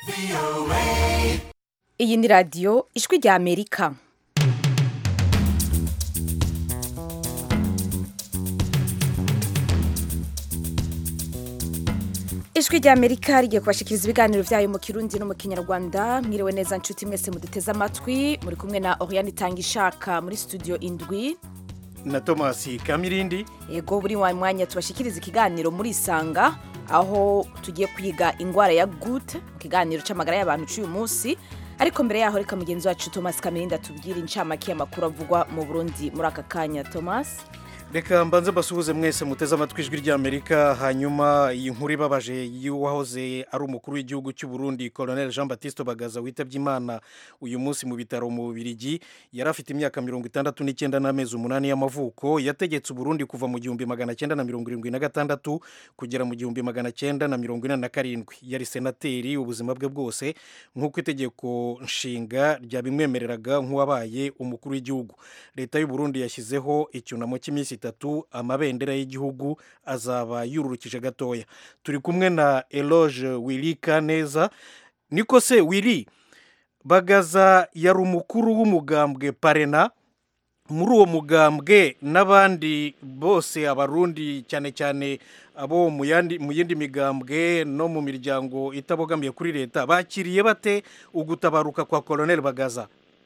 iyi ni radiyo ijwi rya amerika ijwi rya amerika rigiye kubashikiriza ibiganiro byayo mu kirundi no mu kinyarwanda mwiriwe neza nshuti mwese muduteze amatwi muri kumwe na oriane itanga ishaka muri studio indwi na tomasi kamirindi yego buri wa mwanya tubashikiriza ikiganiro muri isanga aho tugiye kwiga ingwara ya gute mu kiganiro c'amagara y'abantu c'uyu munsi ariko mbere yaho reka mugenzi wacu thomas kamirindi atubwire incamake y'amakuru avugwa mu burundi muri aka kanya thomas reka mbanze mbasuhuze mwese muteze amatwi ijwi ry'amerika hanyuma iyi nkuru ibabaje y'uwahoze ari umukuru w'igihugu cy'u Burundi colonel jean batiste bagaza witabye imana uyu munsi mu bitaro mu bubirigi yari afite imyaka mirongo itandatu n'icyenda n'amezi umunani y'amavuko yategetse uburundi kuva mu gihumbi magana cyenda na mirongo irindwi na gatandatu kugera mu gihumbi magana cyenda na mirongo ine na karindwi yari senateri ubuzima bwe bwose nk'uko itegeko nshinga ryabimwemereraga nk'uwabaye umukuru w'igihugu leta y'u Burundi yashyizeho icyunamo cy'iminsi itatu amabendera y'igihugu azaba yururukije gatoya turi kumwe na eloge wirika neza niko se wiri bagaza yari umukuru w'umugambwe parena muri uwo mugambwe n'abandi bose abarundi cyane cyane abo mu yindi migambwe no mu miryango itabogamiye kuri leta bakiriye bate ugutabaruka kwa colonel bagaza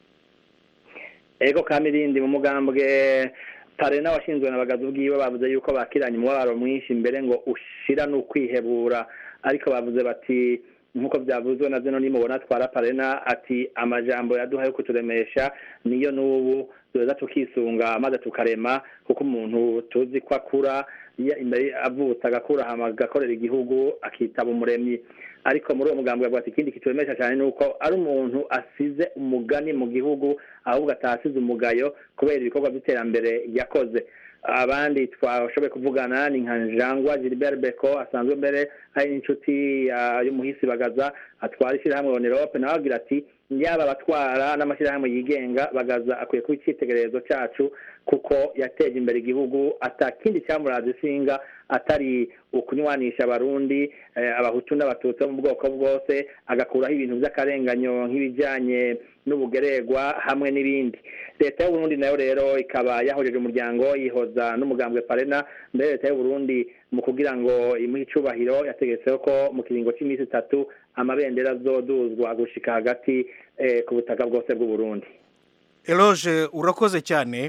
ego kamirindi mu mugambwe parena washinzwe na bagaza ubwiwe bavuze yuko bakiranye umubabaro mwinshi mbere ngo ushira n'ukwihebura ariko bavuze bati nk'uko byavuzwe na zino nimubona atwara parena ati amajambo yaduha yo kuturemesha niyo n'ubu duheza tukisunga maze tukarema kuko umuntu tuzi ko akura imbere avutse agakura agakorera igihugu akitaba umuremyi ariko muri uwo mugambi bavuga ati ikindi kituremesha cyane ni uko ari umuntu asize umugani mu gihugu ahubwo atasize umugayo kubera ibikorwa by'iterambere yakoze abandi twashoboye kuvugana ni nka jangwa gilbert beko asanzwe mbere hari n'inshuti y'umuhisi bagaza atwara ishyirahamwe onerope nawe agira ati yaba abatwara n'amashyirahamwe yigenga bagaza akwiye kuba icyitegererezo cyacu kuko yateje imbere igihugu atakindi cyamuraza ishinga atari ukunywanisha abarundi abahutu n'abatutsi bo mu bwoko bwose agakuraho ibintu by'akarenganyo nk'ibijyanye n'ubugeregwa hamwe n'ibindi leta y'uburundi nayo rero ikaba yahojeje umuryango yihoza n'umugambwe parena mbere leta y'uburundi mu kugira ngo imuhe icubahiro yategetseho ko mu kiringo cy'iminsi itatu amabendera azoduzwa gushika hagati ku butaka bwose bw'uburundi eloge urakoze cyane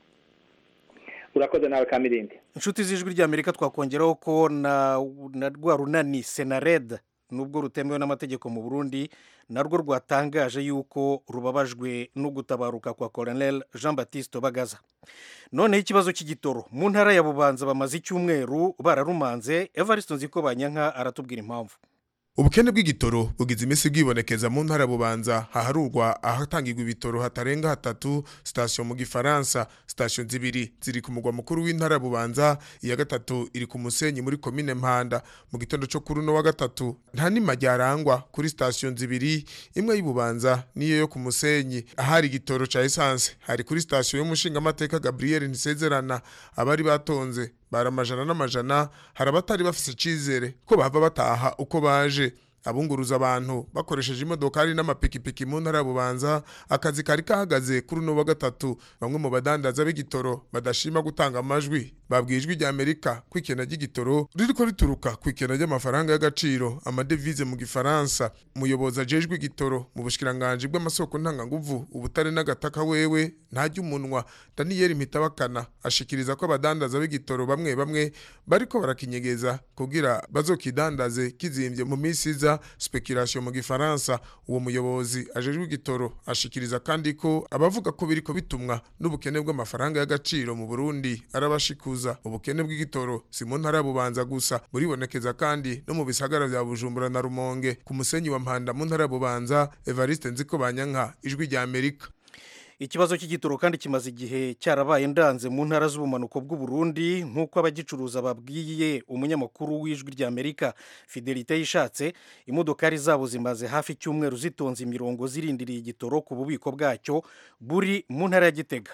urakoze nawe kamirindi inshuti z'ijwi ry'amerika twakongeraho ko na rwa runani senared nubwo rutemewe n'amategeko mu burundi narwo rwatangaje yuko rubabajwe no gutabaruka kwa colonel jean batiste bagaza noneho ikibazo cy'igitoro mu ntara ya bubanza bamaze icyumweru bararumanze evariste nziko banyanka aratubwira impamvu ubukene bw'igitoro bugize iminsi bwibonekeza mu ntara bubanza haharurwa ahatangirwa ibitoro hatarenga hatatu sitasiyo mu gifaransa sitasiyo zibiri ziri ku mugwa mukuru w'intara bubanza iya gatatu iri ku musenyi muri komine mpanda mu gitondo cyo kuri uno wa gatatu nta nima ryarangwa kuri sitasiyo zibiri imwe y'ububanza n'iyo yo ku musenyi ahari igitoro ca esanse hari kuri sitasiyo y'umushingamateka gabriel ntisezerana abari batonze bari amajana n'amajana hari abatari bafise icizere ko bava bataha uko baje abunguruza abantu bakoresheje imodokari n'amapikipiki mu ntara bubanza akazi kari kahagaze kuri uno wa gatatu bamwe mu badandaza b'igitoro badashima gutanga amajwi babwiye ijwi rya amerika ko ikena ry'igitoro ririko rituruka ku ikena ry'amafaranga y'agaciro amadevize mu gifaransa umuyobozi ajejwe igitoro mu bushikiranganji bw'amasoko ntanganguvu ubutare n'agataka wewe ntajya umunwa daniyeli mpitabakana ashikiriza ko abadandaza b'igitoro bamwe bamwe bariko barakinyegeza kugira bazokidandaze kizimbye mu minsi iza speculation mu gifaransa uwo muyobozi ajejwe igitoro ashikiriza kandi ko abavuga ko biriko bitumwa n'ubukene bw'amafaranga y'agaciro mu Burundi arabashikuza ubukene bw'igitoro si mu ntara bubanza gusa buribonekeza kandi no mu bisagara vya Bujumbura na Rumonge ku musenyi wa Mpanda mu ntara bubanza Evariste Nziko Banyanka ijwi rya Amerika ikibazo cy'igitoro kandi kimaze igihe cyarabaye ndanze mu ntara z'ubumanuko bw'uburundi nk'uko abagicuruza babwiye umunyamakuru w'ijwi rya amerika fidelite yishatse imodokari zabo zimaze hafi icyumweru zitonze imirongo zirindiriye igitoro ku bubiko bwacyo buri mu ntara ya gitega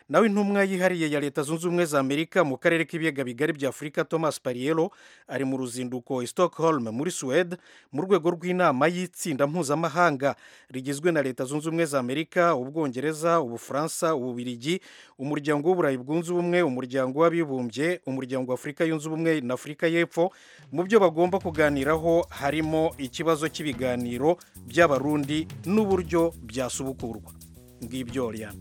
nawe intumwa yihariye ya leta zunze ubumwe za amerika mu karere k'ibiyaga bigari bya afurika thomas pariero ari mu ruzinduko i stockholm muri suwede mu rwego rw'inama y'itsinda mpuzamahanga rigizwe na leta zunze ubumwe za amerika ubwongereza ubufaransa ububirigi umuryango w'uburayi bwunze ubumwe umuryango w'abibumbye umuryango wa afurika yunze ubumwe na afurika y'epfo mu byo bagomba kuganiraho harimo ikibazo cy'ibiganiro by'abarundi n'uburyo byasubukurwa ngibyo Oriana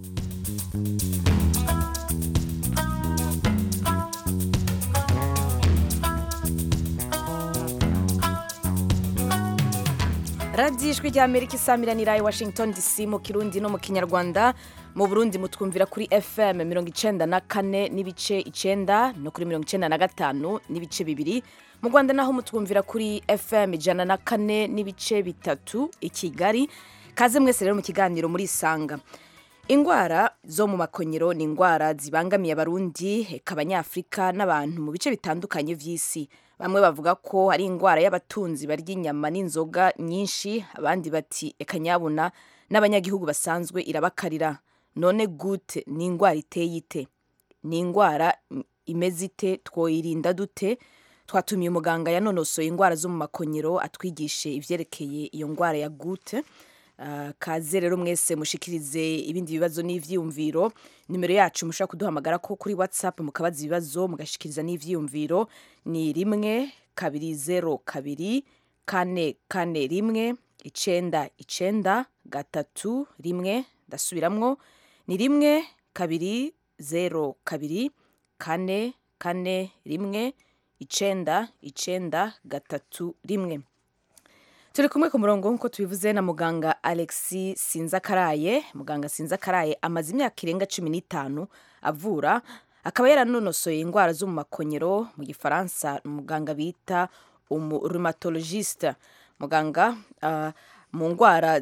radiyo ijwi rya amerika isamiranira i washington dc mu kirundi no mu kinyarwanda mu burundi mutwumvira kuri fm mirongo icenda na kane n'ibice icenda no kuri mirongo icenda na gatanu n'ibice bibiri mu rwanda naho mutwumvira kuri fm ijana na kane n'ibice bitatu i kigali kaze mwese rero mu kiganiro muri isanga indwara zo mu makonyero ni indwara zibangamiye abarundi eka abanyafurika n'abantu mu bice bitandukanye vy'isi bamwe bavuga ko ari indwara y'abatunzi barya inyama n'inzoga nyinshi abandi bati eka nyabuna n'abanyagihugu basanzwe irabakarira none gute ni indwara iteye ite ni indwara imeze ite twoyirinda dute twatumiye umuganga yanonosoye indwara zo mu makonyero atwigishe ivyerekeye iyo ndwara ya gute Uh, kaze rero mwese mushikirize ibindi bibazo n'ivyiyumviro nimero yacu mushobora kuduhamagara ko kuri whatsapp mukabaza ibibazo mugashikiriza n'ivyiyumviro ni rimwe kabiri zero kabiri kane kane rimwe icenda icenda gatatu rimwe ndasubiramwo ni rimwe kabiri zero kabiri kane kane rimwe icenda icenda gatatu rimwe turi kumwe ku murongo nk'uko tubivuze na muganga alexi sinzakaraye muganga sinzakaraye amaze imyaka irenga cumi n'itanu avura akaba yaranonosoye indwara zo mu makonyero mu gifaransa umuganga bita umurumatologiste muganga uh, mu ndwara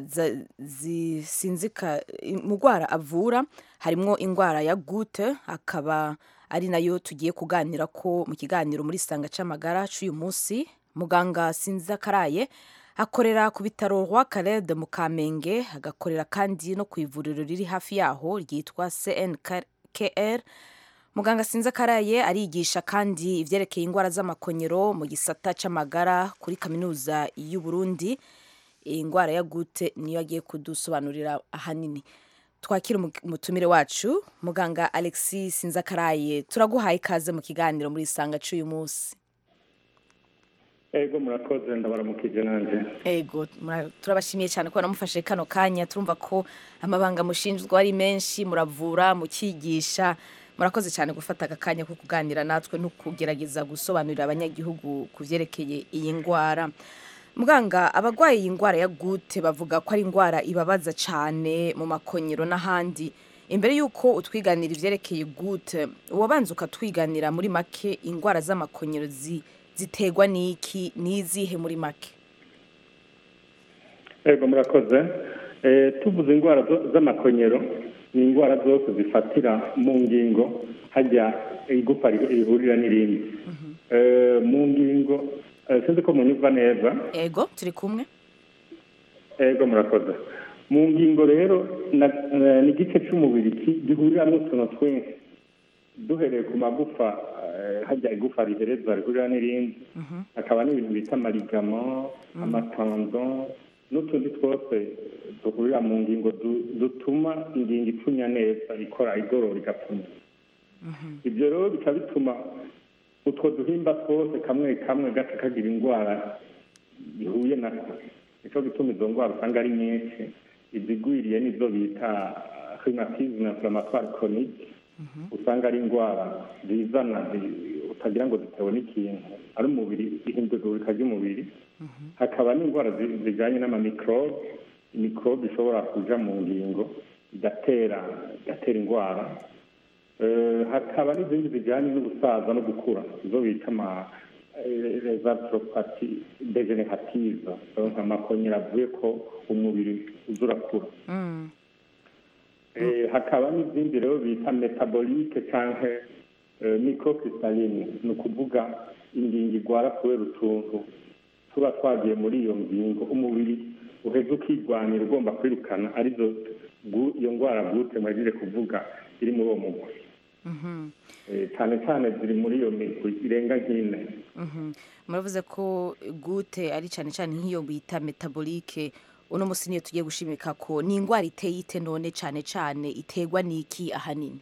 zisinzika mu ndwara avura harimo indwara ya gute akaba ari nayo tugiye kuganira ko mu kiganiro muri sanga c'amagara c'uyu munsi muganga sinzakaraye akorera ku bitaro rwa Caled mu Kamenge agakorera kandi no ku ivuriro riri hafi yaho ryitwa CNKR muganga sinza karaye arigisha kandi ivyerekeye indwara z'amakonyero mu gisata c'amagara kuri kaminuza y'u Burundi indwara ya gute niyo agiye kudusobanurira ahanini twakira umutumire wacu muganga Alexis Sinzakaraye turaguhaye ikaze mu kiganiro muri isanga c'uyu munsi ego murakoze ndabaramukije nanjye ego turabashimiye cyane ko namufashe kano kanya turumva ko amabanga mushinjwa ari menshi muravura mukigisha murakoze cyane gufata aka kanya ko kuganira natwe no kugerageza gusobanurira abanyagihugu ku byerekeye iyi ndwara muganga abarwaye iyi ndwara ya gute bavuga ko ari indwara ibabaza cyane mu makonyero n'ahandi imbere y'uko utwiganira ibyerekeye gute wabanza ukatwiganira muri make indwara z'amakonyero zi ziterwa n'iki n'izihe muri make yego murakoze tuvuze indwara z'amakonyero ni indwara zose zifatira mu ngingo hajya igufa rihurira n'irindi mu ngingo sinzi ko munyumva neza yego turi kumwe yego murakoze mu ngingo rero ni igice cy'umubiri gihuriramo utuntu twinshi duhereye ku magufa hajya igufa rihereza rihurira n'irindi hakaba n'ibintu bita amarigamo amatanzo n'utundi twose duhurira mu ngingo dutuma ingingo ipfunya neza ikora igorora igapfunya ibyo rero bikaba bituma utwo duhimba twose kamwe kamwe gaca kagira indwara bihuye nako nicyo gituma izo ndwara usanga ari nyinshi izigwiriye nizo bita rhumatisme inflammatoire chronique usanga ari indwara zizana utagira ngo zitewe n'ikintu ari umubiri ihindagurika ry'umubiri hakaba n'indwara zijyanye n'amamikorobe imikorobe ishobora kuja mu ngingo igatera igatera indwara hakaba n'izindi zijyanye n'ubusaza no gukura izo bita ama rezatropati degenerative amakonyera avuye ko umubiri uza urakura hakaba n'izindi rero bita metabolike cyangwa microcrystalline ni ukuvuga ingingo igwara kubera utuntu tuba twagiye muri iyo ngingo umubiri uheze ukirwanira ugomba kwirukana arizo iyo ndwara gute mwagire kuvuga iri muri uwo mugwi Eh, cyane cyane ziri muri iyo migwi irenga nk'ine Mhm. muravuze ko gute ari cyane cyane nk'iyo bita metabolike uno musi niyo tugiye gushimika ko ni indwara iteye ite none cyane cyane iterwa n'iki ahanini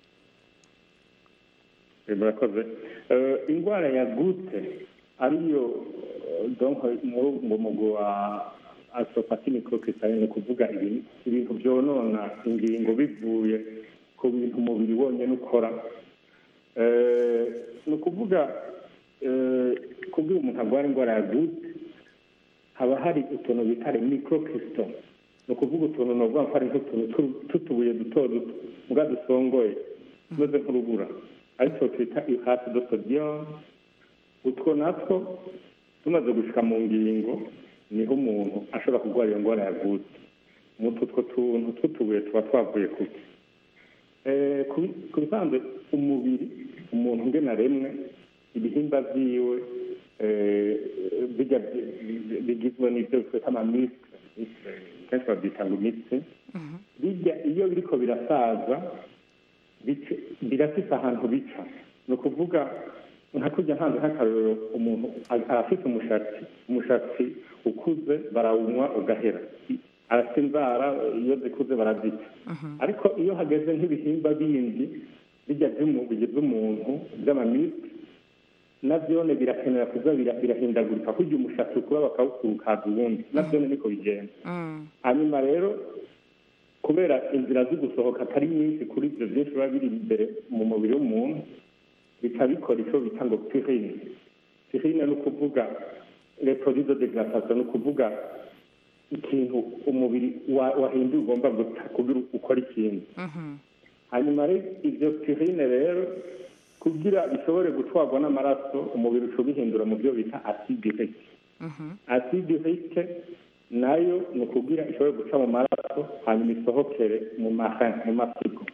Eh, murakoze Eh, indwara ya gute ariyo eh, donc muri uwo mugwi wa asopati microcrystalline ni ukuvuga ibintu ibintu byonona ingingo bivuye ku bintu umubiri wonyine ukora Eh, ni ukuvuga eh, kubwira umuntu arwara indwara ya gute haba hari utuntu bita microcrystal ni ukuvuga utuntu ni ukuvuga ko ari nk'utuntu tu- tw'utubuye duto duto mbwa dusongoye tumeze nk'urubura ariko twita ihasi do sodium utwo natwo tumaze gushika mu ngingo niho umuntu ashobora kurwara iyo ndwara ya gute mutu utwo tuntu tw'utubuye tuba twavuye kuki Eh, ku- ku bisanzwe umubiri umuntu ngena rimwe ibihimba vyiwe eh, bijya bi- bi- bigizwe n'ivyo twita amamisitire kenshi babyita ngo imitsi bijya iyo biriko birasaza bice- birafise ahantu bica ni ukuvuga nka kurya ntanze nk'akarorero umuntu a- arafise umushatsi umushatsi ukuze barawunywa ugahera I- arafite inzara iyo zikuze barazica ariko iyo hageze nk'ibihimba bindi bijya by'umu- bigize umuntu by'amamisi navyone birakenera kuza bira- birahindagurika kurya umushatsi ukura bakawukurukaza uwundi navyone niko bigenda hanyuma rero kubera inzira zo gusohoka atari nyinshi kuri ibyo byinshi biba biri imbere mu mubiri w'umuntu bica bikora icyo bita ngo pirine pirine ni ukuvuga reproduce de gratation ni ukuvuga ikintu umubiri wa- wahinduye ugomba guta kugira ukora ikintu hanyuma rero ibyo pirine rero kugira bishobore gutwarwa n'amaraso umubiri uca ubihindura mu byo bita acide urique acide urique nayo ni ukugira ishobore guca mu maraso hanyuma isohokere mu marin mu masigo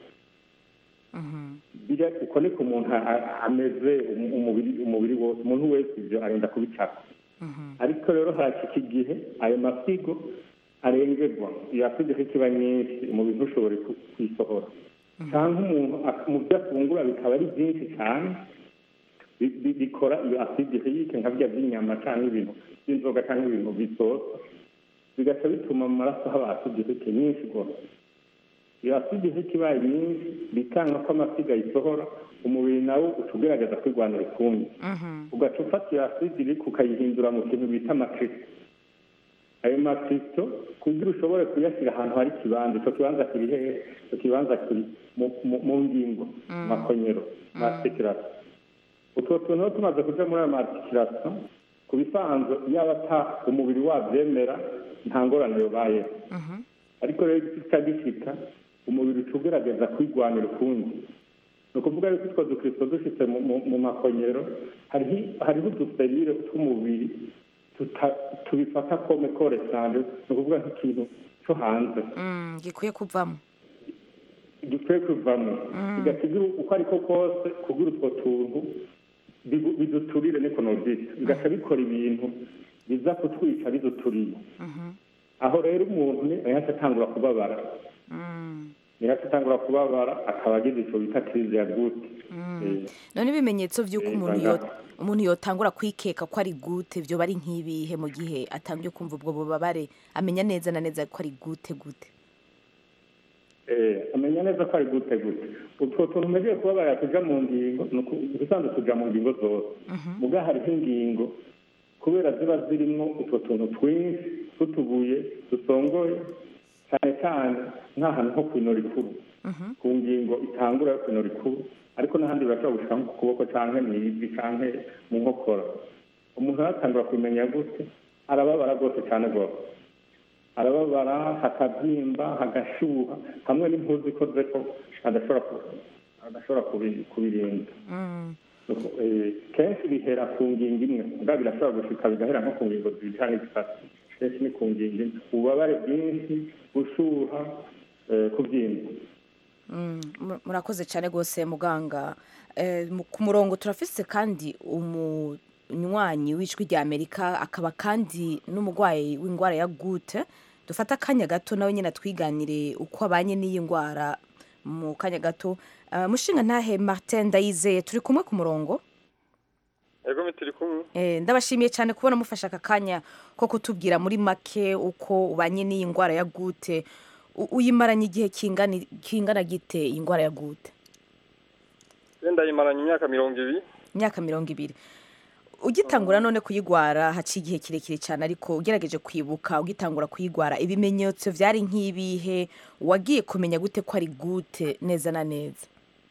bira uko niko umuntu a- a- ameze um- umubiri umubiri wose umuntu wese ibyo arenda kubicaka ariko rero haracika igihe ayo masigo arengerwa iyo acide urique iba nyinshi umubiri ntushobore ku- kuyisohora cyangwa umuntu ak- mu byo afungura bikaba ari byinshi cyane bi- bi- bikora iyo acide urique nka bya by'inyama cyangwa ibintu by'inzoga cyangwa ibintu bisosa bigaca bituma mu maraso haba acide urique nyinshi rwose iyo acide urique ibaye nyinshi bikanga ko amasiga ayisohora umubiri nawo uca ugerageza kwirwanira ukundi ugaca ufata iyo acide urique ukayihindura mu kintu bita amakristo ayo makristo kugira ushobore kuyashyira ahantu hari ikibanza icyo kibanza kiri hehe icyo kibanza kiri mu- mu- mu ngingo mu makonyero mu articulation utwo tuntu rero tumaze kuja muri ayo articulation ku bisanzwe yaba ata umubiri wabyemera nta ngorane yobayeho ariko rero kica gishika umubiri uca ugerageza kwirwanira ukundi ni ukuvuga yuko utwo dukristo dushitse mu- mu- mu makonyero hariho hariho uduserire tw'umubiri tuta- tubifata kome koresanje ni ukuvuga nk'ikintu cyo hanze Mm, gikwiye kuvamo dukwiye kuvamo bigasiga uko ariko kose kugira utwo tuntu bigu- biduturire niko nobyita bigaca bikora ibintu biza kutwica biduturiye aho rero umuntu ni yaca atangura kubabara yaca atangura kubabara akaba agize icyo bita kirize ya gute Eh, none ibimenyetso by'uko Eh, umuntu banga- yo umuntu yotangura kwikeka ko ari gute byo bari nk'ibihe mu gihe atangiye kumva ubwo bubabare amenya neza na neza ko ari gute gute eh, amenya neza ko ari gute gute utwo tuntu umejeje kubabara tuja mu ngingo ni uku- ubusanzwe tuja mu ngingo zose muga hariho ingingo kubera ziba zirimwo utwo tuntu twinshi tw'utubuye dusongoye cyane cyane nk'ahantu nko kwinora ikuru ku ngingo itangura yo kwinora ikuru ariko n'ahandi birashobora gushika nko ku kuboko canke mu ivi canke mu nkokora umuntu aratangura kumenya gute arababara rwose cyane rwose arababara hakabyimba hagashuha hamwe n'impuzu ikoze ko adashobora ku- adashobora kubi- kubirinda Nuko, eh, kenshi bihera ku ngingo imwe mbwa birashobora gushika bigahera nko ku ngingo zibiri cyangwa zitatu kenshi ni ku ngingo imwe ububabare bwinshi gushuha eh, kubyimba Mm, mu- murakoze cyane rwose muganga Eh, mu- ku murongo turafise kandi umunywanyi w'ijwi rya amerika akaba kandi n'umurwayi w'indwara ya gute dufate akanya gato nawe nyine atwiganire uko abanye n'iyi ndwara mu kanya gato Ah, mushinga ntahe martin ndayizeye turi kumwe ku murongo ego turi kumwe Eh, ndabashimiye cyane kubona mufashe aka kanya ko kutubwira muri make uko ubanye n'iyi ndwara ya gute U- uyimaranye igihe kingana kingana gite iyi ndwara ya gute wenda yimaranye imyaka mirongo ibiri imyaka mirongo ibiri ugitangura none kuyigwara haciye igihe kirekire cyane ariko ugerageje kwibuka ugitangura kuyigwara ibimenyetso byari nk'ibihe wagiye kumenya gute ko ari gute neza na neza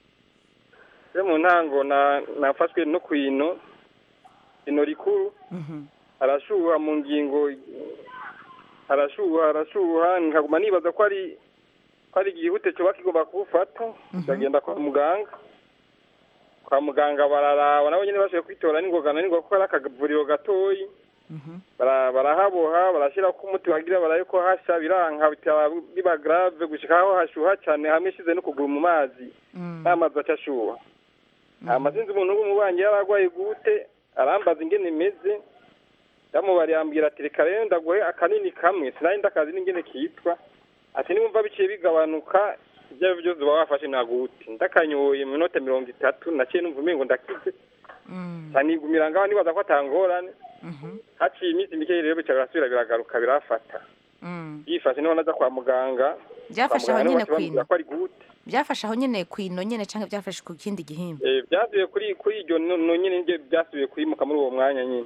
yo mu ntango na- nafashwe no ku ino ino rikuru harashuha mu ngingo harashuha harashuha nkaguma nibaza ko ari ko ari igihute cyoba kigomba kuwufata ndagenda kwa muganga kwa muganga bararaba nabo nyine bashoboye kwitora n'ingoga na n'ingoga kuko ari akavuriro gatoyi bara- barahaboha barashyira ko umuti wagira baraye ko hasha biranka bitaba biba grave gushika aho hashuha cyane hamwe ishize no kuguru mu mazi n'amazi aca ashuha amazinzi umuntu w'umubanyi yaragwaye gute arambaza ingene imeze yamubariye ambwira ati reka rero ndaguhe akanini kamwe sinari ndakazi n'ingene kitwa ati niwumva biciye bigabanuka ibyo ari byo byose uba wafashe nagute ndakanyoye mu minota mirongo itatu naciye numva umengo ndakize nsanigumira ngaho nibaza ko atangorane haciye iminsi mike rero bica birasubira biragaruka birafata yifashe niho naza kwa muganga byafashe Kwa aho muganga nyine niho baca bambwira kwino ko ari gute byafashe aho nyine kwino nyine cyangwa byafashe ku kindi gihimba Eh, byasubiye kuri kuri iryo no no nyine nibyo byasubiye kwimuka muri uwo mwanya nyine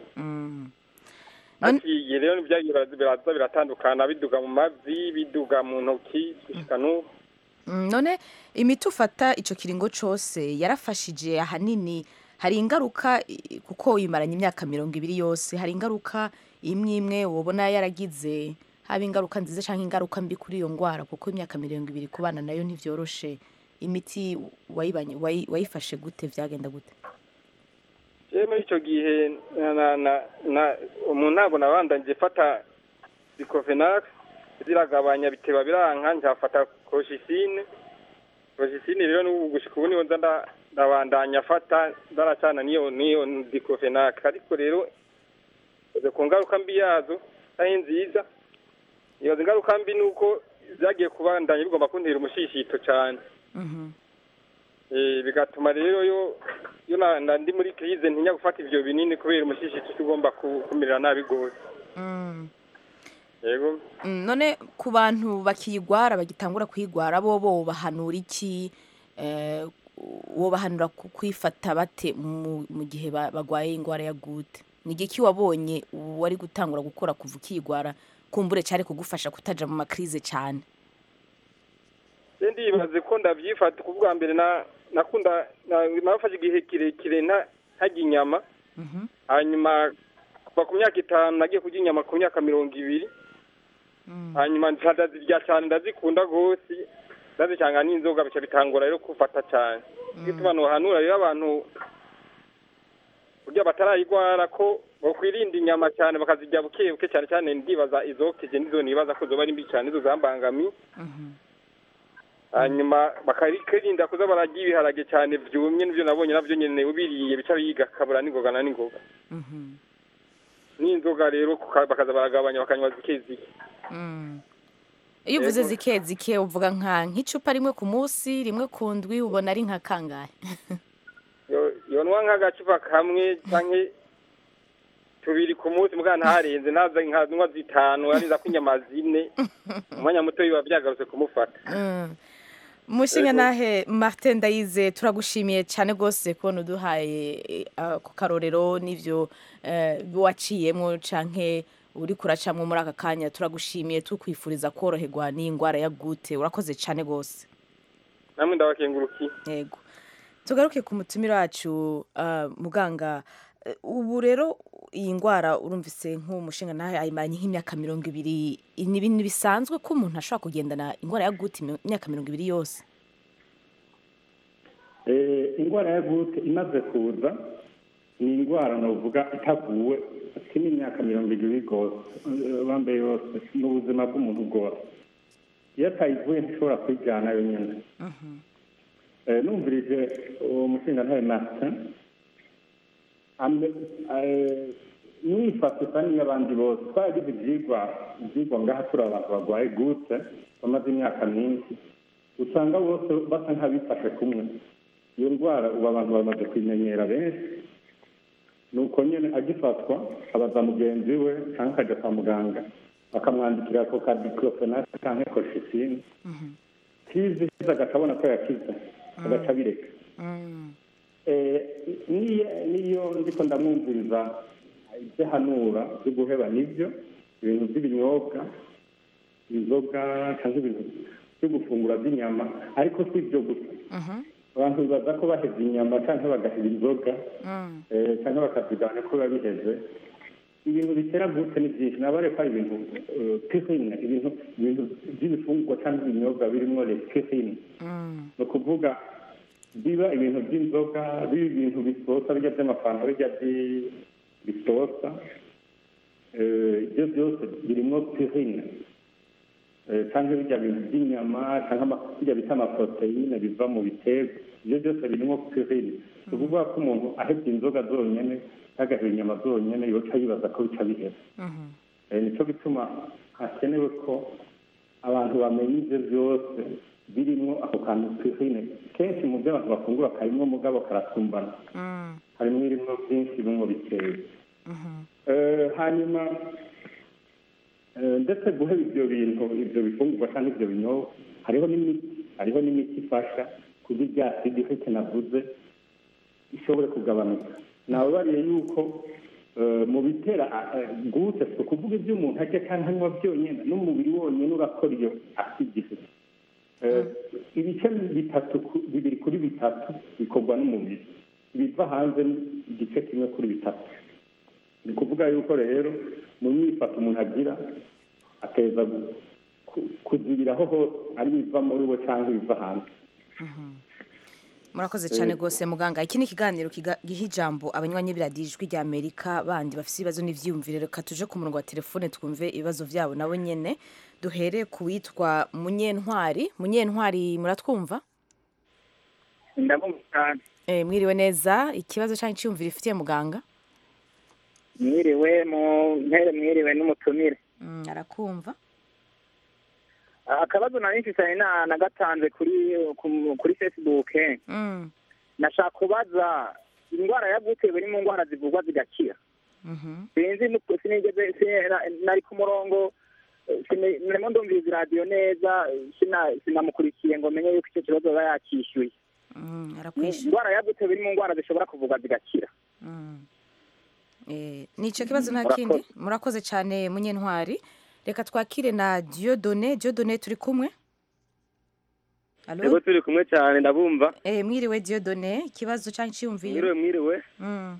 None- haciye rero ibyagiye biraza biraza biratandukana biduga mu mavi biduga mu ntoki gushika n'ubu Mm, none imiti ufata icyo kiringo cyose yarafashije ahanini hari ingaruka i- kuko uyimaranye imyaka mirongo ibiri yose hari ingaruka imwe imwe ubona yaragize haba ingaruka nziza cyangwa ingaruka mbi kuri iyo ndwara kuko imyaka mirongo ibiri kubana nayo ntibyoroshe imiti wayibanye wayi- wayifashe gute byagenda gute rero muri icyo gihe na- na- na- na- umuntu ntabwo nabandanje fata diclofenac ziragabanya biteba biranka njafata koroshisine koroshisine rero n'ubu gushika ubu niho nza nda- ndabandanya afata ndaracana n'iyo n'iyo diclofenac ariko rero izo ku ngaruka mbi yazo ari nziza ibaza ingaruka mbi ni uko byagiye kubandanya bigomba kuntera umushishito cyane Eh, bigatuma rero yo yo na- na ndi muri krize ntinya gufata ivyo binini kubera umushishito ugomba ku- kumerera nabi gose yego Mm, none ku bantu bakiyigwara bagitangura kuyigwara bo bo bahanura iki eh, wo bahanura ku- kwifata bate mu mu gihe ba- bagwaye indwara ya gute ni igiki wabonye wari gutangura gukora kuva ukiyigwara kumbure cyari kugufasha kutaja mu makrize cyane je ndibaze ko ndavyifata ku bwa mbere na nakunda na- nafashe igihe kirekire nta- ntarya inyama hanyuma kuva ku myaka itanu nagiye kurya inyama ku myaka mirongo ibiri hanyuma nca ndazirya cyane ndazikunda gose ndazicanga n'inzoga bica bitangora rero kufata cyane gituma nohanura rero abantu burya batarayigwara ko bakwirinda inyama cyane bakazirya buke buke cyane cyane ndibaza izokeje nizo nibaza ko zoba ari mbi cyane nizo zambangamiye hanyuma bakaririnda kuza bararya ibiharage cyane byumye nibyo nabonye nabyo nyene ubiriye bica biga kabura n'ingoga na n'ingoga n'inzoga rero kuka- bakaza baragabanya bakanywa zike zike iyo uvuze Yego. zike zike uvuga nka nk'icupa rimwe ku munsi rimwe ku ndwi ubona ari nka kangahe Yo- yonwa nk'agacupa kamwe canke tubiri ku munsi mugana ntarenze ntaza nkanywa zitanu ariza ko inyama zine umwanya muto biba byagarutse kumufata Mm. Mushinga Yego. nahe Martin Ndayize turagushimiye cyane rwose kubona uduhaye eh, ako karorero n'ivyo eh, waciyemwo canke uri kuracamwo muri aka kanya turagushimiye tukwifuriza koroherwa n'iyi ndwara ya gute urakoze cyane rwose namwe ndabakengurukiye yego tugaruke ku mutumira wacu ah, muganga eh, ubu rero iyi ndwara urumvise nk'umushinga nawe ayimaranye nk'imyaka mirongo ibiri ni ibintu bisanzwe ko umuntu ashobora kugendana indwara ya gute imi- imyaka mirongo ibiri yose Eh, indwara ya gute imaze kuza ni indwara novuga itavuwe si n'imyaka mirongo ibiri rwose eh, bambaye yose ni ubuzima bw'umuntu bwose iyo atayivuye ntishobora kwijyana yonyine Eh, numvirije uwo mushinga ntawe martin ame- eh, mwifata isa n'iy'abandi bose twaragize ibyigwa ibyigwa ngaha turi abantu barwaye gute bamaze imyaka myinshi usanga bose basa nk'abifashe kumwe iyo ndwara ubu abantu bamaze kuyimenyera benshi ni uko nyine agifatwa abaza mugenzi we cyangwa akajya kwa muganga bakamwandikira ako ka diclofenac cyangwa koshifine kizi agaca abona ko yakize agaca abireka Eh, niyo niyo ndiko ndamwumviriza ibyo ahanura byo guheba nibyo ibintu by'ibinyobwa inzoga cyangwa ibintu byo gufungura by'inyama ariko si ibyo gusa abantu bibaza ko baheze inyama cyangwa bagaheba inzoga eh, cyangwa bakazigabanya ko biba biheze ibintu bitera gute ni byinshi nabare ko ari ibintu eh, purine ibintu ibintu by'ibifungurwa cyangwa ibinyobwa birimo le purine ni ukuvuga biba ibintu by'inzoga biba ibintu bisosa bijya by'amafanta bijya bi- bisosa Eh, ibyo byose birimo purine Eh, cyangwa bijya bintu by'inyama cyangwa ama- bijya bita amaporoteyine biva mu biterwa ibyo byose birimo purine ni ukuvuga ko umuntu ahebye inzoga zonyine cyangwa agaheba inyama zonyine yoca yibaza ko bica bihera Eh, nicyo gituma hakenewe ko abantu bamenya ibyo byose birimo ako kantu purine kenshi mu byo abantu bafungura karimo mugabo karasumbana harimo irimo byinshi birimo bikeya Eh, hanyuma eh, ndetse guheba ibyo bintu ibyo bifungurwa cyangwa ibyo binyobwa hariho n'imiti hariho n'imiti ifasha kuba ibya sidifite navuze ishobore kugabanuka nababariye yuko eh, mu bitera eh, gute si ukuvuga ibyo umuntu arya cyangwa anywa byonyine n'umubiri wonyine urakora iyo asidifite ibice bitatu ku- bibiri kuri bitatu bikorwa n'umubiri ibiva hanze ni igice kimwe kuri bitatu ni ukuvuga yuko rero mu myifato umuntu agira ateza gu- ku- kuzibiraho hose ari ibiva muri we cyangwa ibiva hanze murakoze cyane rwose muganga iki ni ikiganiro kiga- giha ijambo abanywanyi b'iradiyo ijwi rya amerika bandi bafite ibibazo n'ibyiyumvire reka tuje ku murongo wa telefone twumve ibibazo byabo nabo nyine duhere ku witwa munyentwari munyentwari muratwumva ndabumva cyane Eh, mwiriwe neza ikibazo cyangwa icyiyumvire ifitiye muganga mwiriwe mu mpere mwiriwe n'umutumire Mm, arakumva akabazo nari mfitanye na nagatanze kuri ku- kuri facebook Mm, nashaka kubaza indwara ya gute biri mu ndwara zivurwa zigakira mhm. sinzi nuko sinigeze si- nari ku murongo eh, sini- narimo ndumviriza iradiyo neza eh, sina- sinamukurikiye ngo menye yuko icyo kibazo aba yakishyuye Mm, arakwishyura indwara ya gute biri mu ndwara zishobora kuvurwa zigakira Mm. Eh, ni icyo kibazo nta Murakoze. kindi murakoze cyane munyentwari reka twakire na diodone diodone turi kumwe yego Alo? turi kumwe cyane ndabumva Eh, mwiriwe diodone ikibazo cyangwa icyiyumvire mwiriwe mwiriwe Mm,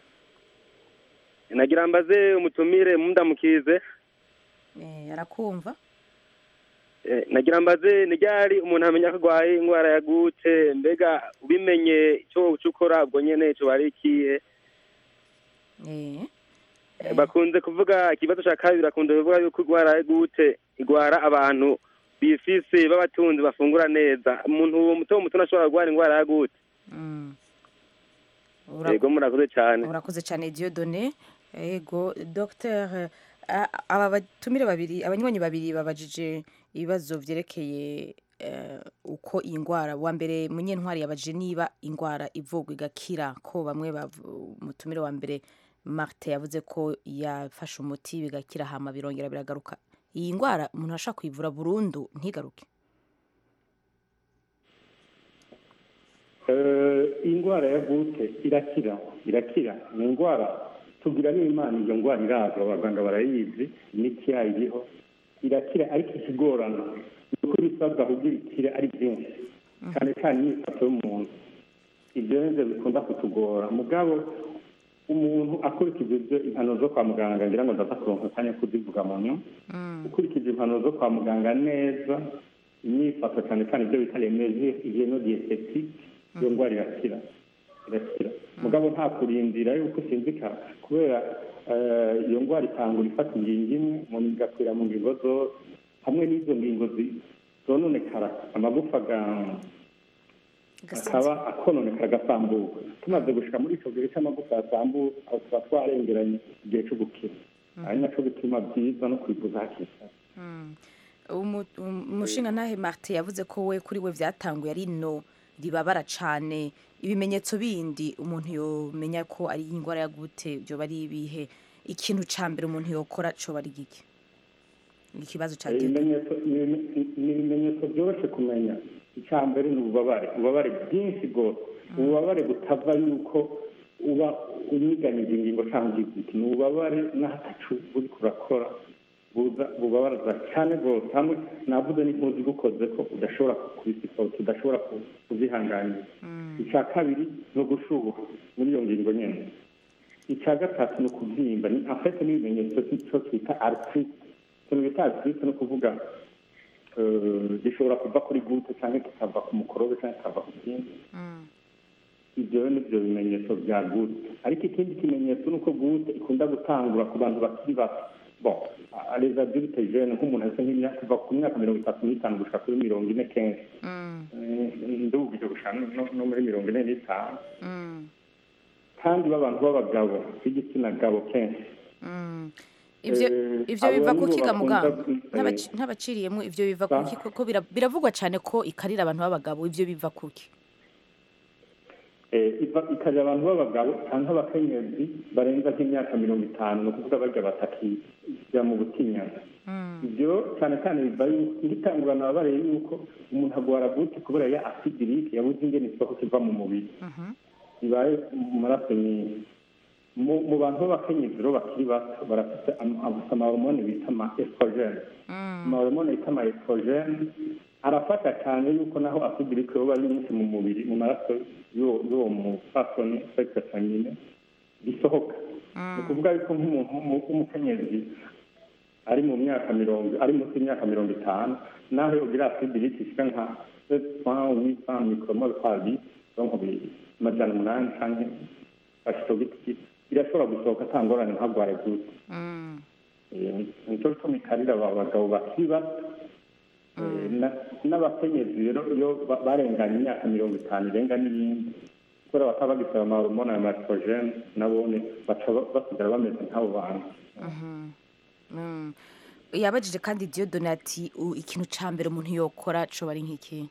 nagira mbaze umutumire mundamukize eh, arakumva Eh, nagira mbaze ni ryari umuntu amenya ko arwaye indwara ya gute mbega ubimenye icyo uca ukora ubwo nyene cyo ari ikihe Eh, Eh, bakunze kuvuga ikibazo cya kabiri bakunze kuvuga yuko indwara ya gute igwara abantu bifise b'abatunzi bafungura neza umuntu muto muto ntashobora kurwara indwara ya gute mm. Ura- yego murakoze cyane urakoze cyane diodone yego dr aba batumire babiri abanywanyi babiri babajije ibibazo byerekeye eh, uko iyi ndwara wa mbere munyentwari yabajije niba indwara ivurwa igakira ko bamwe bavu- umutumire wa mbere marite yavuze ko yafashe umuti bigakira hama birongera biragaruka iyi ndwara umuntu ashaka kuyivura burundu ntigaruke Eh, indwara ya gute irakira irakira ni indwara tugira n'imana iyo ndwara iraza abaganga barayizi imiti yayo iriho irakira ariko ikigorana ni uko ibisabwa kugira ikire ari byinshi cyane cyane imyifato y'umuntu ibyo nibyo bikunda kutugora mugabo umuntu akurikije ibyo impanuro zo kwa muganga ngira ngo ndaza kuronka akanya ko kuzivuga mu nyuma ukurikije impanuro zo kwa muganga neza imyifato cyane cyane ibyo bita remeje igeno dietetique iyo ndwara irakira irakira mugabo nta kurindira yuko usinzika kubera eh, iyo ndwara itangura ifata ingingo imwe umuntu igakwira mu ngingo zose hamwe n'izo ngingo zi- zononekara amagufa aga- akaba akononekara agasambuka tumaze gushika muri icyo gihe cy'amagufa yasambuka aho tuba twarengeranye igihe cyo gukira ari nacyo bituma byiza no kwivuza hakiri kare Umu- um- umushinga ntahe martin yavuze ko we kuri we byatanguye ari no ribabara cyane ibimenyetso bindi umuntu yomenya ko ari indwara ya gute byoba ari ibihe ikintu cya mbere umuntu yokora cyoba ari gike ikibazo cya gute ibimenyetso ni ni- ni ibimenyetso byoroshye kumenya icya mbere ni ububabare ububabare bwinshi rwose ububabare butava yuko uba unyiganije ingingo cyangwa igiti ni ububabare n'ahatacu uri kurakora buza bubabaza cyane rwose hamwe navuze n'impuzu igukoze ko udashobora kubisipota udashobora ku- kuzihanganira icya kabiri ni ugushuha muri iyo ngingo nyine icya gatatu ni ukubyimba ni afite n'ibimenyetso cyo twita artrite ikintu bita artrite ni ukuvuga eh, gishobora kuva kuri gute cyangwa kikava ku mukorobe cyangwa kikava ku kindi ibyo rero nibyo bimenyetso bya gute ariko ikindi kimenyetso ni uko gute ikunda gutangura ku bantu bakiri bato bon les adultes jeunes nk'umuntu asa nk'imyaka kuva ku myaka mirongo itatu n'itanu gushika kuri mirongo ine kenshi Eh, ndubwije gushika no- no muri mirongo ine n'itanu kandi b'abantu b'abagabo b'igitsina gabo kenshi ibyo Eh, ibyo abo biva nibo kuki ga bakunda muganga ku- Ntabaci- ntabaciriyemo ibyo biva Ba- kuki kuko bira- biravugwa cyane ko ikarira abantu b'abagabo ibyo biva kuki Eh, iva ikarira abantu b'abagabo cyangwa abakenyezi barenza nk'imyaka mirongo itanu ni ukuvuga barya batakijya mu butinyana ibyo cyane cyane biva yuko ngitangurana babareye yuko umuntu agwara gute kubera ya asidirike yabuze ingene isoko kiva mu mubiri bibaye mu maraso nyinshi mu mu bantu b'abakenyezi rero bakiri bato barafite am- amahormone bita ama estrogene amahormone bita ama estrogene arafasha cyane yuko naho asidirike yoba ari nyinshi mu mubiri mu maraso y'uwo y'uwo mupfasoni sexe feminine bisohoka ni ukuvuga yuko nk'umuntu w'umu- w'umukenyezi ari mu myaka mirongo ari munsi y'imyaka mirongo itanu naho yogira asidirike ishika nka sept huit cent micromole par litre donc bi- amajana umunani canke ashitogiti birashobora gusohoka ata ngorane ntagware gute Eh, nico gituma ikarira aba bagabo bakiri bato Eh, na- n'abakenyezi rero iyo ba- barenganye imyaka mirongo itanu irenga n'iyindi kubera bataba bagisaba amahormone ya mastrogene nabone baca ba- basigara bameze nk'abo bantu Mm. yabajije kandi Dieudonne ati "U- ikintu cya mbere umuntu yokora cyoba ari nk'iki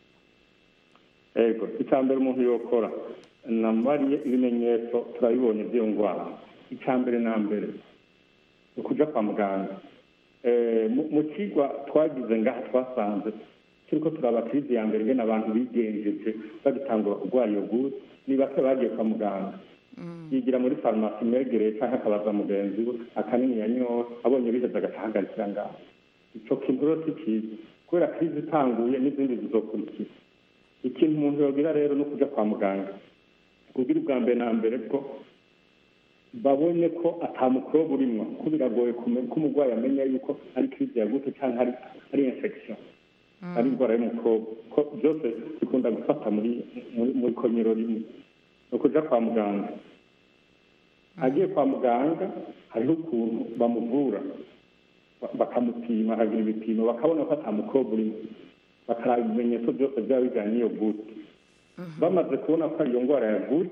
ego icya mbere umuntu yokora namubariye ibimenyetso turabibonye by'iyo ndwara icya mbere na mbere ni ukuja kwa muganga Eh, mu- mu kigwa twagize ngaha twasanze turiko turaba kirizi ya mbere ngene abantu bigenjeje bagitangura kurwara iyo gute ni bake bagiye kwa muganga yigira muri farumasi imwegereye cyangwa akabaza mugenzi we akanini yanyoye abonye biheze agaca ahagarikira ngaho ico kintu rero si cyiza kubera kirizi itanguye n'izindi zizokurikira ikintu umuntu yogira rero ni ukuja kwa muganga kugira ubwa mbere na mbere bwo babonye ko atamukoroba urimwo ko biragoye kume- ko umurwayi amenya yuko ari kirizi ya gute cyangwa ari ari infection ari indwara y'umukobwa ko byose bikunda gufata muri muri- muri komero rimwe ni ukuja kwa muganga agiye kwa muganga hariho ukuntu bamuvura ba- bakamupima akagira ibipimo bakabona ko atamukobwa urimo bakaraba ibimenyetso byose byaba bijyanye n'iyo gute bamaze kubona ko ari iyo ndwara ya gute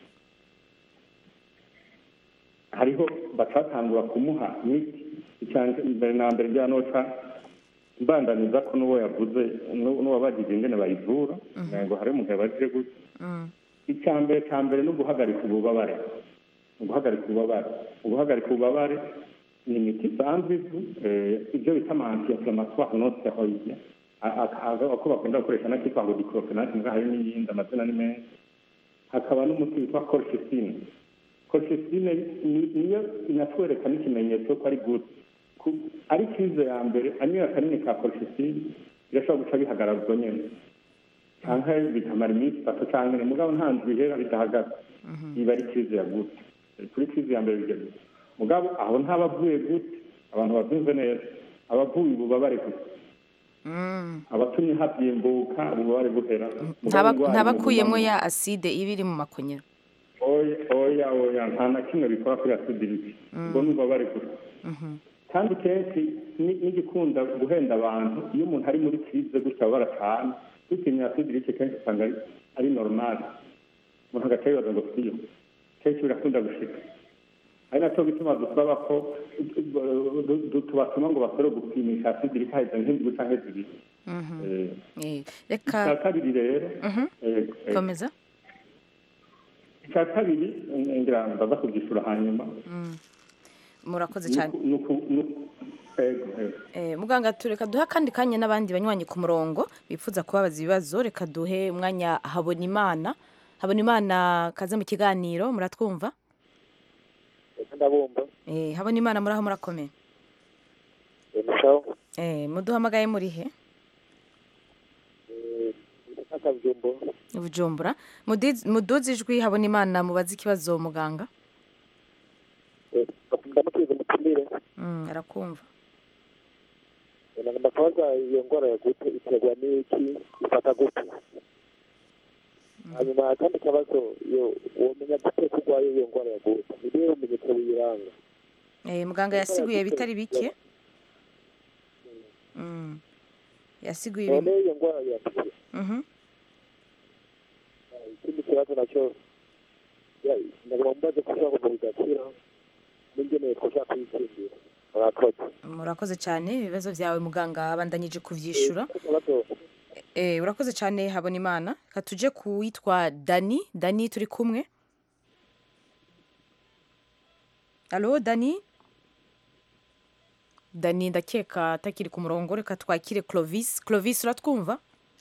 hariho bacatangura kumuha imiti icyanjye mbere na mbere bya noca mbandaniza ko n'uwo yavuze n'u- n'uwabagije ingene bayivura ngo hari umugabo aje gute icya mbere cya mbere ni uguhagarika ububabare ni uguhagarika ububabare uguhagarika ububabare ni imiti isanzwe izwi eh, ibyo bita ama anti-inflammatoire non steroide A- a- ako bakunda gukoresha n'akitwa ngo diclofenac mbwa hari n'iyindi amazina ni menshi hakaba n'umuti witwa colchicine colchicine ni- niyo inatwereka n'ikimenyetso ko ari good Ku- ari krize ya mbere anyoye akanini ka colchicine birashobora guca bihagarara ubwo nyene canke bikamara iminsi itatu canke ine mugabo nta ndwi ihera bidahagaze iba ari krize ya gute kuri krize ya mbere bigeze mugabo aho ntabavuye gute abantu bavyumve neza abavuye ububabare gusa abatumye habyimbuka ububabare buhera Mugabo Ntaba- indwara ntabakuyemo imugumamo. ya aside iba iri mu makonyero oya oya oya nta na kimwe bikora kuri asidiriti ubwo ni ububabare gusa kandi kenshi ni- n'igikunda guhenda abantu iyo umuntu ari muri kirize gutya ababara cyane dutinya asidiriti kenshi usanga ari- ari normal umuntu agaca yibaza ngo siyo kenshi birakunda gushika ari nacyo bituma dusaba ko du- du- du- tubatuma ngo basore gupimisha sidiri kaheze nk'indwi canke zibiri Eh, Eh, icya reka kabiri rero Mhm. eh, eh, komeza icya kabiri eh, ngira ndaza kubyishura hanyuma murakoze cyane Nuku- nuku- nuku- ego, ego. Eh, muganga tureka duhe akandi kanya n'abandi banywanyi ku murongo bifuza kubabaza ibibazo reka duhe umwanya habona imana habona imana kaze mu kiganiro muratwumva ndabumva eh, habona imana muraho murakomeye emushaho eh, muduhamagaye muri he akabyumbo bujumbura Mudiz- muduze ijwi habona imana mubaze ikibazo muganga ndamuteze mutumire mm, arakumva nagomba kubaza iyo ndwara ya gute iterwa n'iki ifata gute hanyuma akandi kabazo iyo womenya gute ko urwaye iyo ndwara ya gute ni ibihe bimenyetso biyiranga eh, muganga yasiguye bitari bike mm. yasiguye none ibintu iyo ndwara yatuye Mhm. ikindi kibazo nacyo ya- nagomba mbaze ko ushobora kuva bigakira n'ingeneye ko ushaka kuyitsindira murakoze murakoze cyane ibibazo byawe muganga abandanyije kuvyishura akabazo Eh, urakoze cyane habona imana reka tuje ku witwa dani dani turi kumwe alo dani dani ndakeka atakiri ku murongo reka twakire clovis clovis uratwumva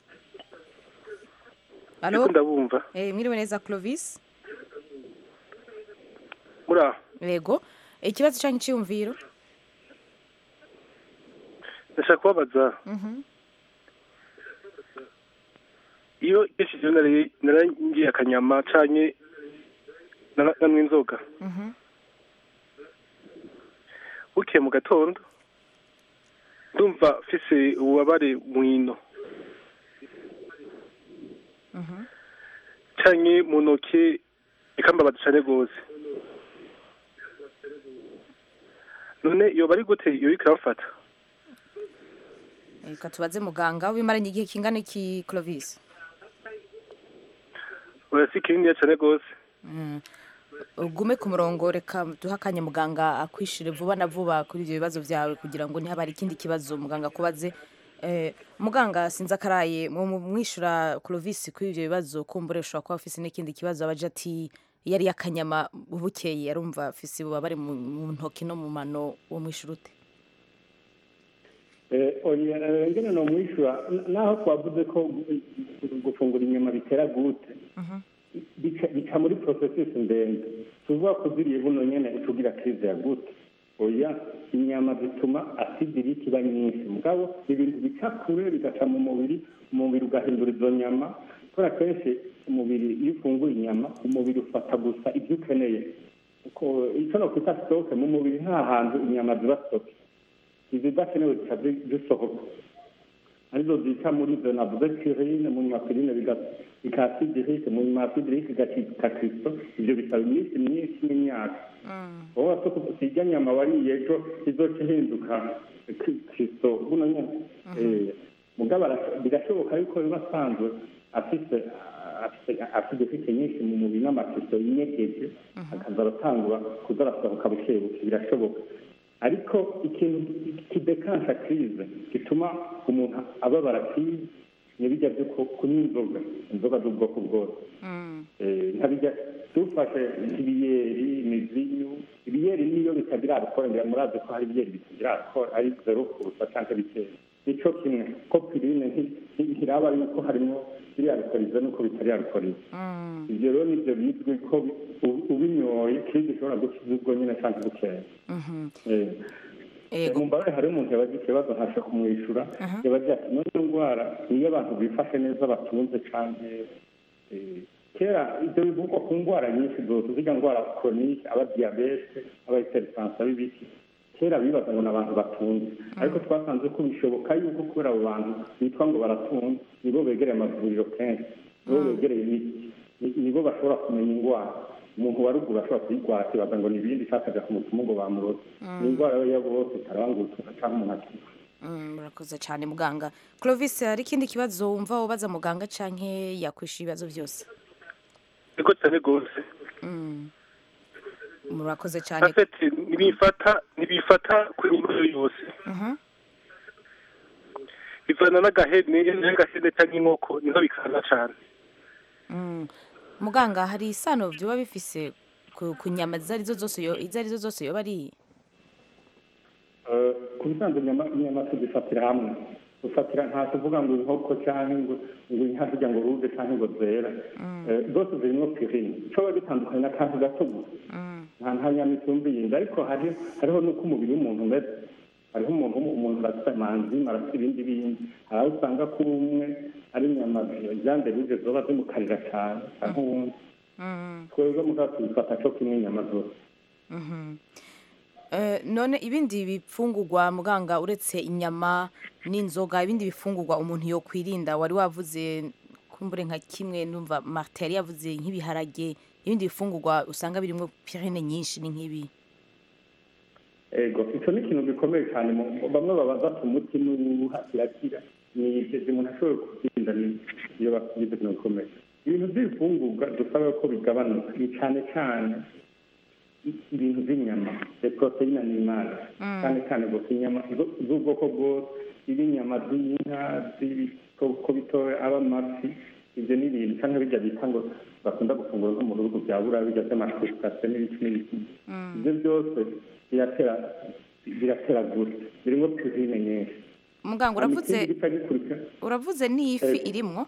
alo ariko ndabumva eh, mwiriwe neza clovis muri aho yego ikibazo cyanyu cyiyumviro ndashaka kubabaza Mhm. iyo yeshijeho narangiye akanyama canye nara- nanywa inzoga Mhm. bukeye mu gatondo ndumva mfise ububabare mu ino Mhm. canye mu ntoki ikambabaza cane rwose none iyo bari gute iyo iriko irabafata reka tubaze muganga wimaranye igihe kingana iki clovis oya si kininiya cane rwose Mm. ugume ku murongo reka duhe akanya muganga akwishire vuba na vuba kuri ibyo bibazo byawe kugira ngo ntihaba hari ikindi kibazo muganga akubaze Eh, muganga sinzi akaraye mu- mu- mwishura clovis kuri ibyo bibazo kumbure ushobora kuba afise n'ikindi kibazo abaje ati yari yakanyama bukeye yarumva afise ububabare mu mu ntoki no mu mano uwo mwishura ute Eh, oya eh, ngene no mwishura n- naho twavuze ko gu- gufungura inyama bitera gute bica bica muri processus ndende tuvuga ko ziriye buno nyene ucugira crise ya gute oya inyama zituma acidirite iba nyinshi mugabo ibintu bica kure bigaca mu mubiri umubiri ugahindura izo nyama kubera kenshi umubiri iyo ufunguye inyama umubiri ufata gusa ibyo ukeneye Uko- icyo no kwita stoke mu mubiri nta hantu inyama ziba stoke izidakenewe zica zi- zisohoka arizo zica muri izo navuze pirine mu nyuma pirine bikaba sidirike mu nyuma sidirike igacika kristo ibyo bisaba iminsi myinshi n'imyaka wowe wase sijya nyama wariye ejo izoca ihinduka Kri- kristo buno nyene Eh, mugabo ara- birashoboka yuko biba asanzwe afise afise asidifite nyinshi mu mubiri n'amakristo yinyegeje akaza aratangura kuza arasohoka buke buke birashoboka ariko ikintu kidekansha krize gituma umuntu ababara krize ntibijya byo ku- kunywa inzoga inzoga z'ubwoko bwose Eh, ntabijya dufashe nk'ibiyeri imivinyu ibiyeri niyo bitagira alcohol ngira murazi ko hari ibiyeri bitagira alcohol ari zero kurusa cyangwa bikeya nico kimwe ko pirine nti- nti- ntiraba yuko harimo biri alcoholize nuko bitari alcoholize ivyo rero nivyo bizwi ko u- ubinyoye krize ishobora gukiza ubwo nyine cyangwa bukeya Eh. Ego. mumbabe hari umuntu yabaza ikibazo ntasha kumwishyura yabaza ati none iyo ndwara niyo abantu bifashe neza batunze canke eh, kera ibyo bivugwa ku ndwara nyinshi zose zirya ndwara koronike aba diyabete aba hypertension b'ibiki kera bibaza ngo ni abantu batunze ariko twasanze ko bishoboka yuko kubera abo bantu bitwa ngo baratunze nibo begereye amavuriro kenshi nibo begereye imiti ni- nibo bashobora kumenya indwara umuntu wa ruguru ashobora kuyirwara akibaza ngo ni ibindi cyangwa akajya ku mupfumu ngo bamuroze ni indwara yo bose itarabangutse cyangwa umuntu akiva Mm, murakoze cyane muganga clovis hari ikindi kibazo wumva ubaza muganga canke yakwishyura ibibazo byose niko cyane rwose Mm. murakoze cyane afete ntibifata ntibifata ku indyo yose Mhm. bivana n'agahene n'agahene cyangwa inkoko niho bikaza cyane Mm. muganga hari isano byoba bifise ku ku nyama izo arizo zose yo izo arizo zose yoba ari Eh, ku bisanzwe inyama inyama tuzifatira hamwe dufatira nta tuvuga ngo inkoko cyangwa ngo ngo inka zijya ngo ruge cyangwa ngo zera Eh, zose zirimo pirine coba bitandukanye n'akantu gato gusa nta nta nyama isumba iyindi ariko hari hariho n'uko umubiri w'umuntu umeze hariho umuntu umuntu arafite amanzima arafite ibindi bindi hari aho usanga ko umwe ari inyama zande ruge zoba zimukarira cyane cyangwa uwundi twebwe mugabo tubifata co kimwe inyama zose Mhm. Eh, none ibindi bifungurwa muganga uretse inyama n'inzoga ibindi bifungurwa umuntu yo kwirinda wari wavuze kumbure nka kimwe numva Martin yari yavuze nk'ibiharage ibindi bifungurwa usanga birimo pirine nyinshi ni nk'ibi ego icyo ni ikintu gikomeye cyane mu- bamwe baba bafite umutima uruha kirakira ni ibyo umuntu ashobora kubyirinda ni- iyo bafite ibintu bikomeye ibintu by'ibifungurwa dusaba ko bigabanuka ni cyane cyane i- ibintu by'inyama de poroteyine animale cyane cyane gusa inyama zo- z'ubwoko bwose iba inyama z'inka z'ibikoko bitoya aba amafi ibyo ni ibintu cyangwa bijya bita ngo bakunda gufungura nko mu bihugu bya buraya bijya by'amashusitasiyo n'ibiki n'ibiki ibyo byose biratera biratera gute birimo pirine nyinshi muganga Hanyuma uravuze ikindi gica gikurikira uravuze n'ifi Eh. irimwo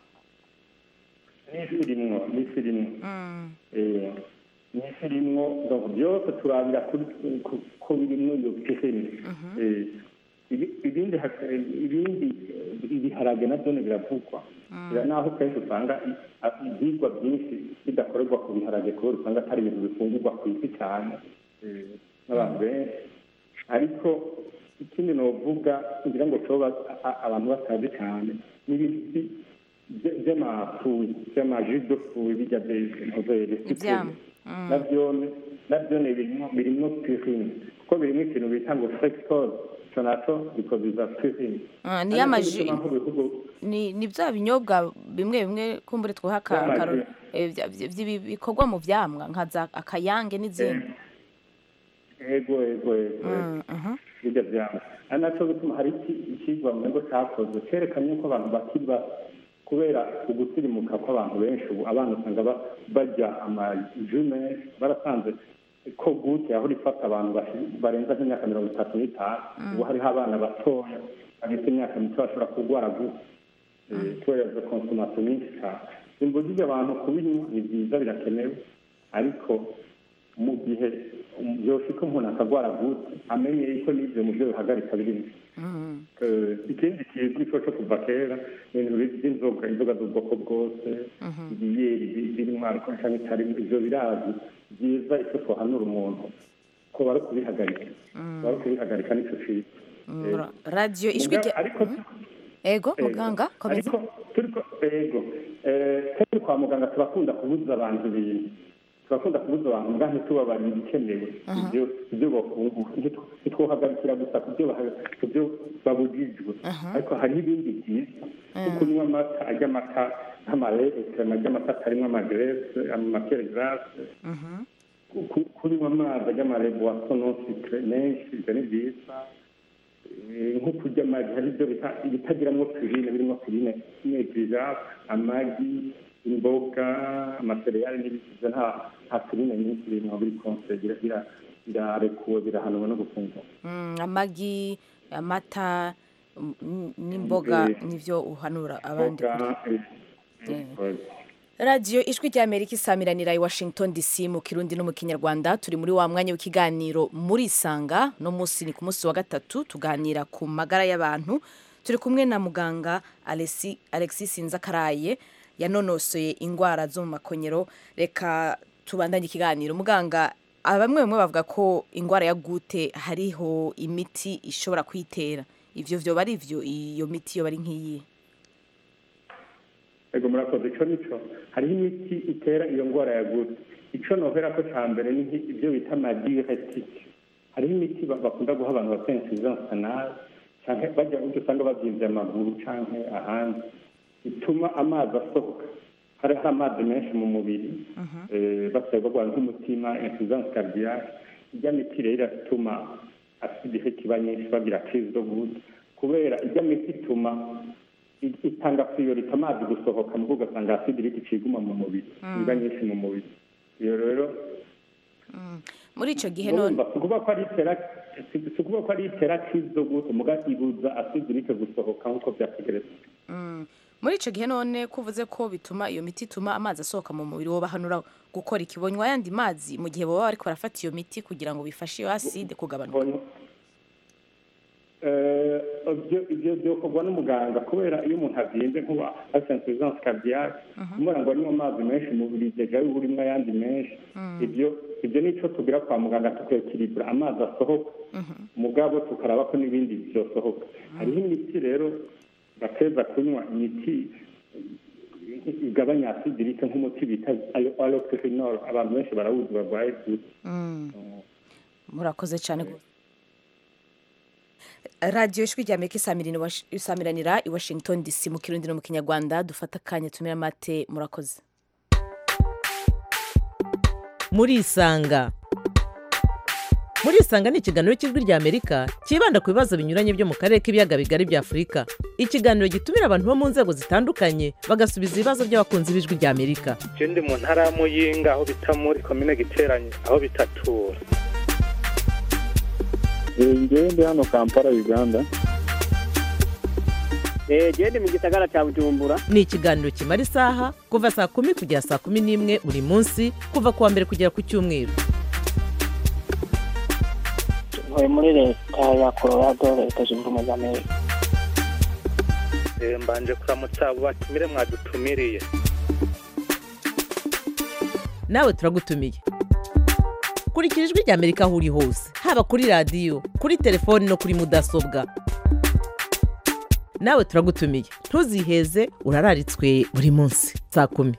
n'ifi irimwo n'ifi irimwo Mm. Eh, n'ifi irimwo donc byose turabira kuri ku- ko birimwo iyo pirine Eh, ibi- ibindi haka- ibindi eh, ibiharage nabyo biravugwa Bira- naho kenshi usanga i- a- ibyigwa byinshi bidakorerwa ku biharage kubera usanga atari ibintu bifungurwa ku isi cyane eh, n'abantu benshi ariko ikindi novuga ngira ngo coba a- a- abantu batazi cyane ni ibintu by- by- by'amafuyi by'amaji de fuyi bijya ntovere Ivyamwa. Mm. navyone navyone birimo birimo pirine kuko birimo ikintu bita ngo fructose ico naco bikoziza pirine Ah, ni y'amaji Ariko bituma nk'ibihugu ni ni bya binyobwa bimwe bimwe kumbure twoha aka- By'amaji. akaro- eh, vya- vya- vya- bikorwa mu vyamwa nka za akayange n'izindi ego ego ego Mm, mhm. bijya byanga ari nacyo bituma hari iki- ikigwa mu ngo cyakozwe cyerekanye ko abantu bakiri bato kubera ugusirimuka kw'abantu benshi ubu abana usanga ba- barya amaju menshi barasanze ko gute aho rifata abantu bashi- barenza nk'imyaka mirongo itatu n'itanu ubu hariho abana batoya bagifite imyaka mito bashobora kurwara gute Eh, kubera izo konsomasiyo nyinshi cyane simbujije abantu kubinywa ni byiza birakenewe ariko mu gihe byoshika umuntu akagwara gute amenye yuko n'ibyo mu byo bihagarika birimo Mhm. Eh, ikindi kizwi cyo cyo kuva kera ni ibintu by'inzoga inzoga z'ubwoko bwose ibiyeri bi- birimo alcohol cyangwa itarimo ivyo birazi byiza icyo twahanura umuntu ko bari kubihagarika bari kubihagarika nicyo cyiza Mm, ra- radio ijwi Muga- rya ariko ego Ego. muganga komeza ariko turiko ego eh, turi kwa muganga turakunda kubuza abantu ibintu turakunda kubuza abantu mbwa ntitubabarira ibikenewe ibyo ibyo bafungura Ntitu- ntitwohagarikira gusa ku byo baha- ku byo babujijwe ariko hariho ibindi byiza nko kunywa amata arya amata nk'amarese arya amata atarimo amagrese amakere grase ku- kunywa amazi arya amarebuwaso non sucre menshi ibyo ni byiza Eh, nko kurya amagi hari ibyo bita ibitagiramo pirine birimo pirine n'egiza amagi imboga amasereyali n'ibiti ibyo nta nta pirine nyinshi birimo biri konse bira- bira- birarekuwe birahanwa no gufungura Mm, amagi amata mm, n'imboga Eh. nivyo uhanura abandi Imboga, eh, Eh. eh, radiyo ijwi rya amerika isamiranira i washington dc mu kirundi no mu kinyarwanda turi muri wa mwanya w'ikiganiro muri isanga no munsi ni ku munsi wa gatatu tuganira ku magara y'abantu turi kumwe na muganga Alexi- alexis sinzakaraye yanonosoye indwara zo mu makonyero reka tubandanye ikiganiro muganga ah, bamwe bamwe bavuga ko indwara ya gute hariho imiti ishobora kwitera ivyo vyoba ari vyo iyo miti yoba ari nk'iyi ego murakoze ico nico hariho imiti itera iyo ndwara ya gute ico nohera ko ca mbere ni nki- ibyo bita amadiuretique hariho imiti ba- bakunda guha abantu bafite insuffisance anale canke bajya ujya usanga bavyimvye amaguru canke ahandi ituma amazi asohoka hari hari amazi menshi mu mubiri eh, basigaye barwara nk'umutima insuffisance cardiaque ijya miti rero iratuma aside ifite iba nyinshi bagira crise zo guta kubera ijya miti ituma i- itanga priorite amazi gusohoka mu ugasanga aside iriko iciguma mu mubiri iba nyinshi mu mubiri iyo rero muri icyo gihe none urumva si ukuvuga ko ari itera si si ukuvuga ko ari itera crise zo guta muga ibuza aside irike gusohoka nk'uko byategerezwa Mm. muri icyo gihe none ko uvuze ko bituma iyo miti ituma amazi asohoka mu mubiri wobahanura gukora ikibonywa ayandi mazi mu gihe baba bariko barafata iyo miti kugira ngo bifashe iyo aside kugabanuka Eh, ibyo ibyo byokorwa n'umuganga kubera iyo umuntu azinze nkuba afite insuffisance cardiaque kumubona ngo anywe amazi menshi mu mubiri deja yuba urimo ayandi menshi ibyo ibyo nico tugira kwa muganga tukekiribura amazi asohoka mugabo tukaraba ko n'ibindi byosohoka hariho imiti rero bateza kunywa imiti igabanya acide irike nk'umuti bita aloperidol abantu benshi barawuzi barwaye gute Mm. murakoze cyane gose. radiyo ijwi rya amerika isamirana i Wash- isamiranira i washington dc mu kirundi no mu kinyarwanda dufata akanya tumira amate murakoze murisanga murisanga ni ikiganiro cy'ijwi rya amerika cyibanda ku bibazo binyuranye byo mu karere k'ibiyaga bigari bya afurika ikiganiro gitumira abantu bo mu nzego zitandukanye bagasubiza ibibazo by'abakunzi b'ijwi rya amerika je ndi mu ntara ya muyinga aho bita muri komine giteranye aho bitatura ngewe ndi hano kampala uganda jewe ndi mu gisagara cya bujumbura ni ikiganiro kimara isaha kuva saa kumi kugera saa kumi n'imwe buri munsi kuva ku wa mbere kugera ku cyumweru ntuye muri leta ya colorado leta zunze ubumwe za amerika Eh, mbanje kuramutsa abo batumire mwadutumiriye nawe turagutumiye kurikira ijwi rya amerika aho uri hose haba kuri radiyo kuri telefoni no kuri mudasobwa nawe turagutumiye ntuziheze urararitswe buri munsi saa kumi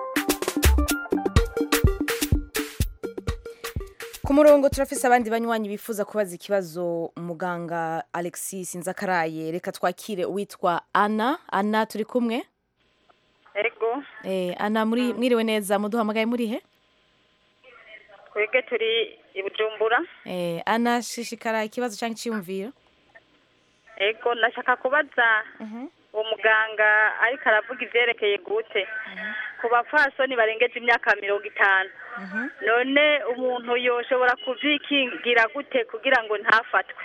ku murongo turafise abandi banywanyi bifuza kubaza ikibazo muganga alexis nzakaraye reka twakire uwitwa ana ana turi kumwe ego eh, ana muri mwiriwe neza muduhamagaye muri he twebwe turi i bujumbura eh, ana shishikara ikibazo cyangwa icyiyumviro ego ndashaka kubaza uwo muganga ariko aravuga ivyerekeye gute ku bapfasoni barengeje imyaka mirongo itanu none umuntu yoshobora kuvyikingira gute kugira ngo ntafatwe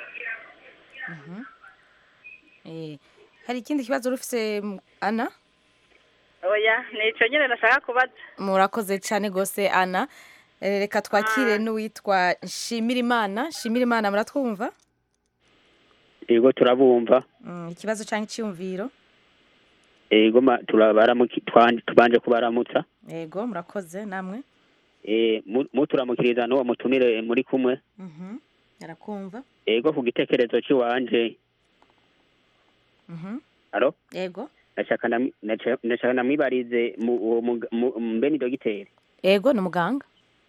eh, hari ikindi kibazo rufise m- ana oya nico nyene nashaka kubaza murakoze cyane gose ana Eh, reka twakire n'uwitwa nshimirimana nshimirimana muratwumva yego turabumva Mm, ikibazo cyangwa icyiyumviro yego ma- turabaramuki- twan- tubanje kubaramutsa yego murakoze namwe Eh, mu- muturamukiriza n'uwo mutumire muri kumwe Mhm, arakumva yego ku gitekerezo cy'iwanje Mhm, alo yego ndashaka nami- ndaca- ndashaka namwibarize mu- uwo muga- mu- mbe ni dogiteri yego ni umuganga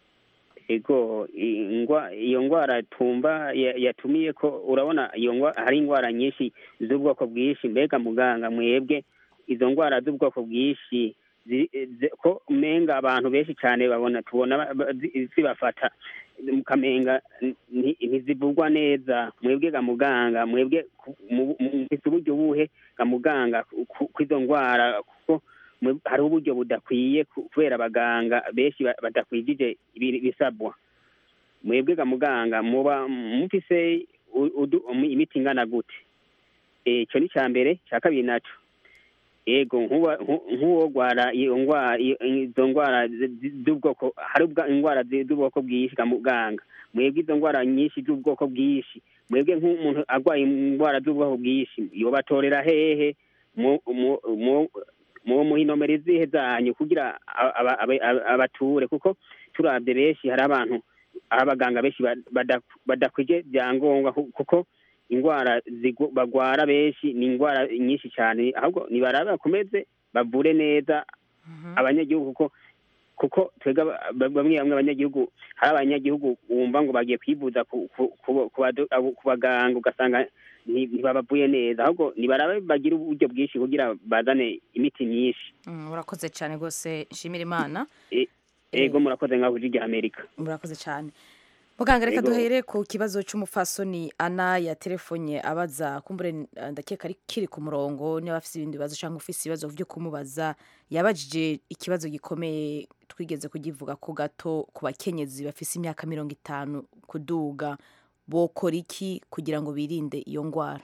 ego ingwa iyo ngwara tumba ya- yatumiye ko urabona iyo ngwa hari ingwara nyinshi z'ubwoko bwinshi mbega muganga mwebwe izo ngwara z'ubwoko bwinshi zi- zi- ko menga abantu benshi cyane babona tubona ba- ba- zi- zibafata mukamenga nti- ntizivugwa neza mwebwe ga muganga mwebwe ku- mu- mu- mufise uburyo buhe ga muganga ku- ku- kw'izo ngwara kuko mwe- hariho uburyo budakwiye ku- kubera abaganga benshi ba- badakwijije ibi- ibisabwa mwebwe ga muganga muba mufise u- udu- um- imiti ingana gute ico ni ca mbere ca kabiri naco ego nkuba- nku- nk'uwo gwara iyo ngwara iyo- izo ngwara zi- zi- z'ubwoko hari ubwa- ingwara zi- z'ubwoko bwinshi ga muganga mwebwe izo ngwara nyinshi z'ubwoko bwinshi mwebwe nk'umuntu arwaye ingwara z'ubwoko bwinshi yobatorera hehe mu- mu- mu- mu muhinomero izihe zanyu kugira aba- aba- aba- aba- abature kuko turabye benshi hari abantu aho abaganga benshi ba- bada- badakwije byangombwa ku- kuko ingwara zigu- bagwara benshi ni ingwara nyinshi cyane ahubwo nibarabe bakomeze bavure neza abanyagihugu kuko kuko twebwe aba- ba- bamwe bamwe abanyagihugu hari abanyagihugu wumva ngo bagiye kwivuza ku ku- ku- ku bado- abo- ku baganga ugasanga nti- ntibabavuye neza ahubwo nibarabe bagire uburyo bwinshi kugira bazane imiti myinshi Mm, urakoze cyane rwose nshimira imana E- ego murakoze ngaho kuri rya amerika murakoze cyane muganga reka Yego. duhere ku kibazo cy'umufasoni ana ya telefonye abaza kumbure eh, ndakeka ari kiri ku murongo niba afite ibindi bibazo cyangwa ufite ibibazo byo kumubaza yabajije ikibazo gikomeye twigeze kugivuga ko gato ku bakenyezi bafite imyaka mirongo itanu kuduga bokora iki kugira ngo birinde iyo ndwara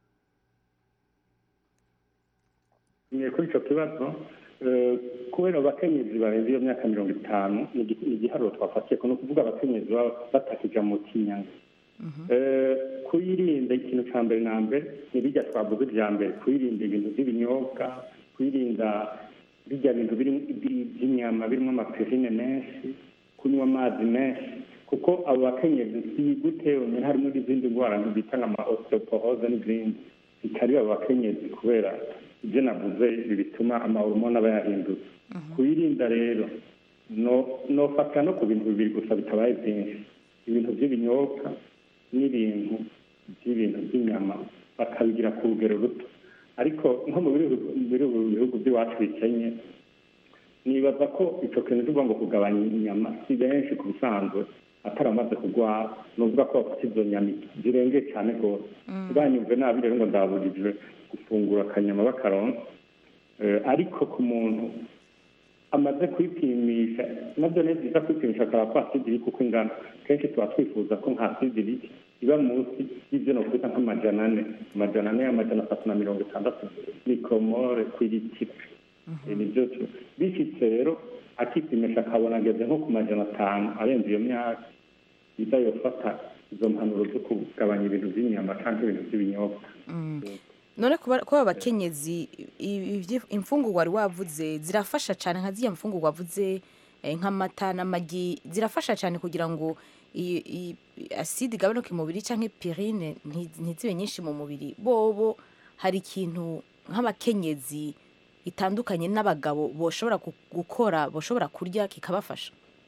Mwe kuri icyo kibazo eh, kubera abakenyezi barenze iyo myaka mirongo itanu ni igi- ni igiharuro twafatiye ko ni ukuvuga abakenyezi baba batakija mu kinyanga Eh, kuyirinda ikintu cya mbere na mbere ni bijya twavuze bya mbere kuyirinda ibintu by'ibinyobwa kwirinda bijya bintu birimo ibi- by'inyama birimo amaperine menshi kunywa amazi menshi kuko abo bakenyezi si gute yonyine harimo n'izindi ndwara bita nka osteoporoze n'izindi zitari abo bakenyezi kubera ibyo navuze ibi bituma amahormone aba yahindutse kuyirinda rero no nofata no ku bintu bibiri gusa bitabaye byinshi ibintu by'ibinyobwa n'ibintu by'ibintu by'inyama bakabigira ku rugero ruto ariko nko mu bihugu bihugu- bihugu by'iwacu bikenye nibaza ko icyo kintu tuvuga ngo kugabanya inyama si benshi ku bisanzwe atari amaze kurwara ni ukuvuga ko bafite izo nyama zirengeye cyane rwose ntibanyumve nabi rero ngo ndaburijwe gufungura akanyama bakaronka Eh, ariko ku muntu amaze kwipimisha nabyo ni byiza kwipimisha akaraba ko asidi iri kuko ingana kenshi tuba twifuza ko nka asidi iri iba munsi y'ibyo nokwita nk'amajana ane amajana ane amajana atatu na mirongo itandatu mikoromore ku litiro Eh, nibyo tu- bishyitse rero akipimisha akabona ageze nko ku majana atanu arenze iyo myaka iza yofata izo mpanuro zo kugabanya ibintu by'inyama cyangwa ibintu by'ibinyobwa none kuba kuba abakenyezi i- ivyi- imfungurwa wari wavuze zirafasha cyane nka ziriya mfungurwa wavuze eh, nk'amata n'amagi zirafasha cyane kugira ngo i- i- aside igabanuke mu mubiri cyangwa pirine nti- ntizibe nyinshi mu mubiri bobo hari ikintu nk'abakenyezi itandukanye n'abagabo boshobora gu- gukora boshobora kurya kikabafasha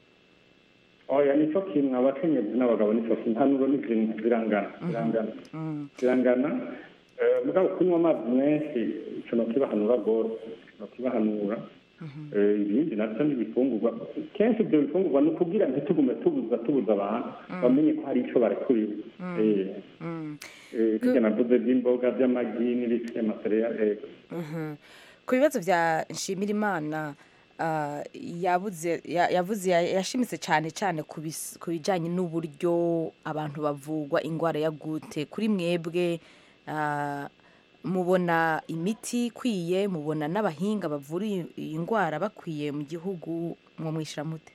oya nicyo kintu abakenyezi n'abagabo nicyo kintu impanuro ni zimwe zirangana zirangana zirangana Eh, mugabo kunywa amazi menshi ico nokibahanura rwose nokibahanura Eh, ibindi navyo n'ibifungurwa kenshi ibyo bifungurwa ni ukugira ntitugume tubuza tubuza abantu bamenye ko hari ico barekuriwe Eh, eh, birya navuze by'imboga by'amagi n'ibiki amasereya ego Mhm. ku bibazo bya nshimirimana ah, yabuze ya- yavuze ya- yashimitse cyane cyane ku bis- ku bijyanye n'uburyo abantu bavugwa indwara ya gute kuri mwebwe ah, mubona imiti ikwiye mubona n'abahinga bavura iyi- iyi ndwara bakwiye mu gihugu mwo mwishyira mute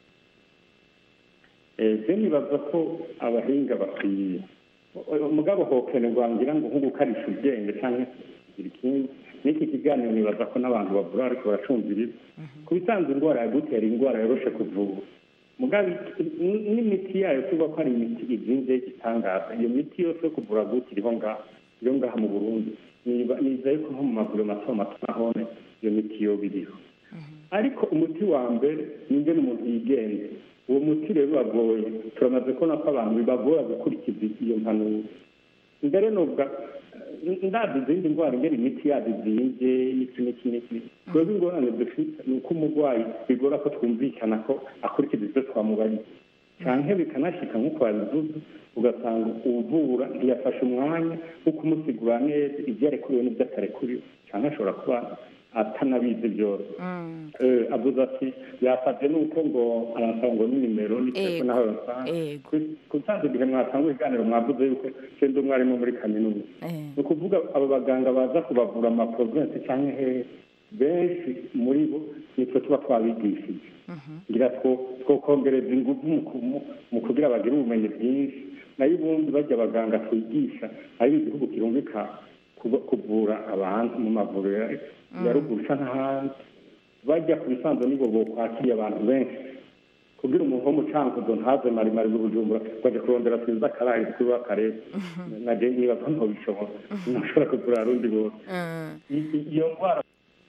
je nibaza ko abahinga bakwiye umugabo hokenerwa ngira ngo nko gukarisha ubwenge cyangwa kugira ikindi n'iki kiganiro nibaza ko n'abantu bavura ariko baracumviriza ku bisanzwe indwara ya gutera indwara yoroshe kuvura mugabo n- n'imiti yayo tuvuga ko ari imiti izinze y'igitangaza iyo miti yose yo kuvura gute iriho ngaha iriho ngaha mu burundi Niba- nizeye ko nko mu maguriro mato mato nahone iyo miti yoba iriho ariko umuti wa mbere ni ingene umuntu yigenza uwo muti rero uragoye turamaze kubona ko abantu bibagora gukurikiza iyo mpanuro mbere nubwa ndazi izindi ndwara ingene imiti yazo izinze n'iki n'iki n'iki twebwe ingorane dufite ni uko umurwayi bigora ko twumvikana ko akurikiza ibyo twamubariye canke bikanashika nk'uko babivuze ugasanga uvura ntiyafashe umwanya wo kumusigura neza ibyo yarekuriwe n'ibyo atarekuriwe canke ashobora kuba atanabizi byose Eh, avuze ati yafashe nuko ngo aransaba ngo n'inimero n'itelefone Ego, aho yansanga ego. kutanze igihe mwatanga ibiganiro mwavuze yuko je ndi umwarimu muri kaminuza ni ukuvuga abo baganga baza kubavura amaprovensi cyangwa hehe benshi muri bo nitwe tuba twabigishije ngira two twokongereza ingufu mu ku- mu- mu kugira bagire ubumenyi bwinshi nayo ubundi bajya abaganga twigisha ari igihugu kirumvika kuba- kuvura abantu mu mavuriro ya ruguru canke ahandi bajya ku bisanzwe nibo bokwakiriye abantu benshi kugira umuntu wo mu cankuzo ntaze maremare bw'ubujumbura baje kurondera twiza akaraye kuri w'akarere naje niba ko ntobishobora ntashobora kugura rundi bose I- i- iyo ndwara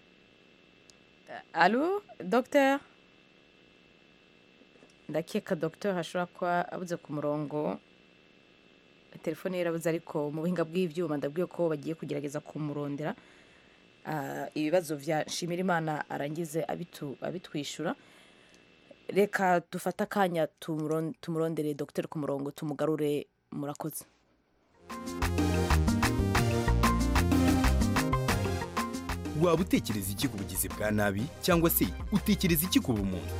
alo dogiteri ndakeka dogiteri ashobora kuba abuze ku murongo telefone ye irabuze ariko mu buhinga bw'ibyuma ndabwiye ko bagiye kugerageza kumurondera Ah, ibibazo bya nshimirimana arangize abitu- abitwishyura reka dufate akanya tumuron- tumurondere dogiteri ku murongo tumugarure murakoze waba utekereza iki ku bugizi bwa nabi cyangwa se utekereza iki ku bumuntu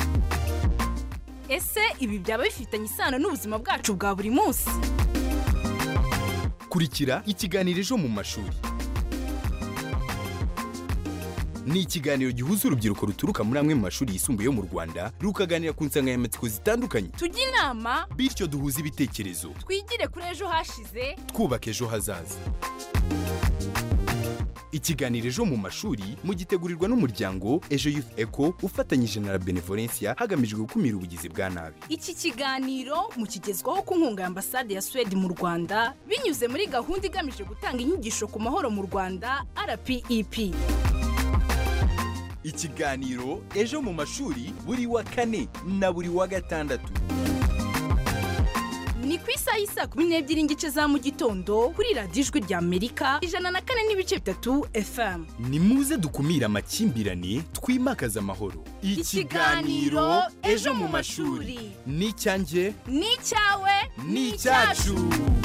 ese ibi byaba bifitanye isano n'ubuzima bwacu bwa buri munsi kurikira ikiganiro ejo mu mashuri ni ikiganiro gihuza urubyiruko ruturuka muri amwe mu mashuri yisumbuye yo mu rwanda rukaganira ku nsanganyamatsiko zitandukanye tujye inama bityo duhuze ibitekerezo twigire kuri ejo hashize twubaka ejo hazaza ikiganiro ejo mu mashuri mugitegurirwa n'umuryango ejo youth eco ufatanyije na la benevolencia hagamijwe gukumira ubugizi bwa nabi iki kiganiro mukigezwaho ku nkunga ya ambasade ya suwede mu rwanda binyuze muri gahunda igamije gutanga inyigisho ku mahoro mu rwanda rpep ikiganiro ejo mu mashuri buri wa kane na buri wa gatandatu ni ku isaha y'isaa kumi n'ebyiri n'igice za mu gitondo kuri radiyo ijwi rya amerika ijana na kane n'ibice bitatu fm ni muze dukumire amakimbirane twimakaze amahoro Ikiganiro Ejo mu mashuri. ni icyanjye ni icyawe ni icyacu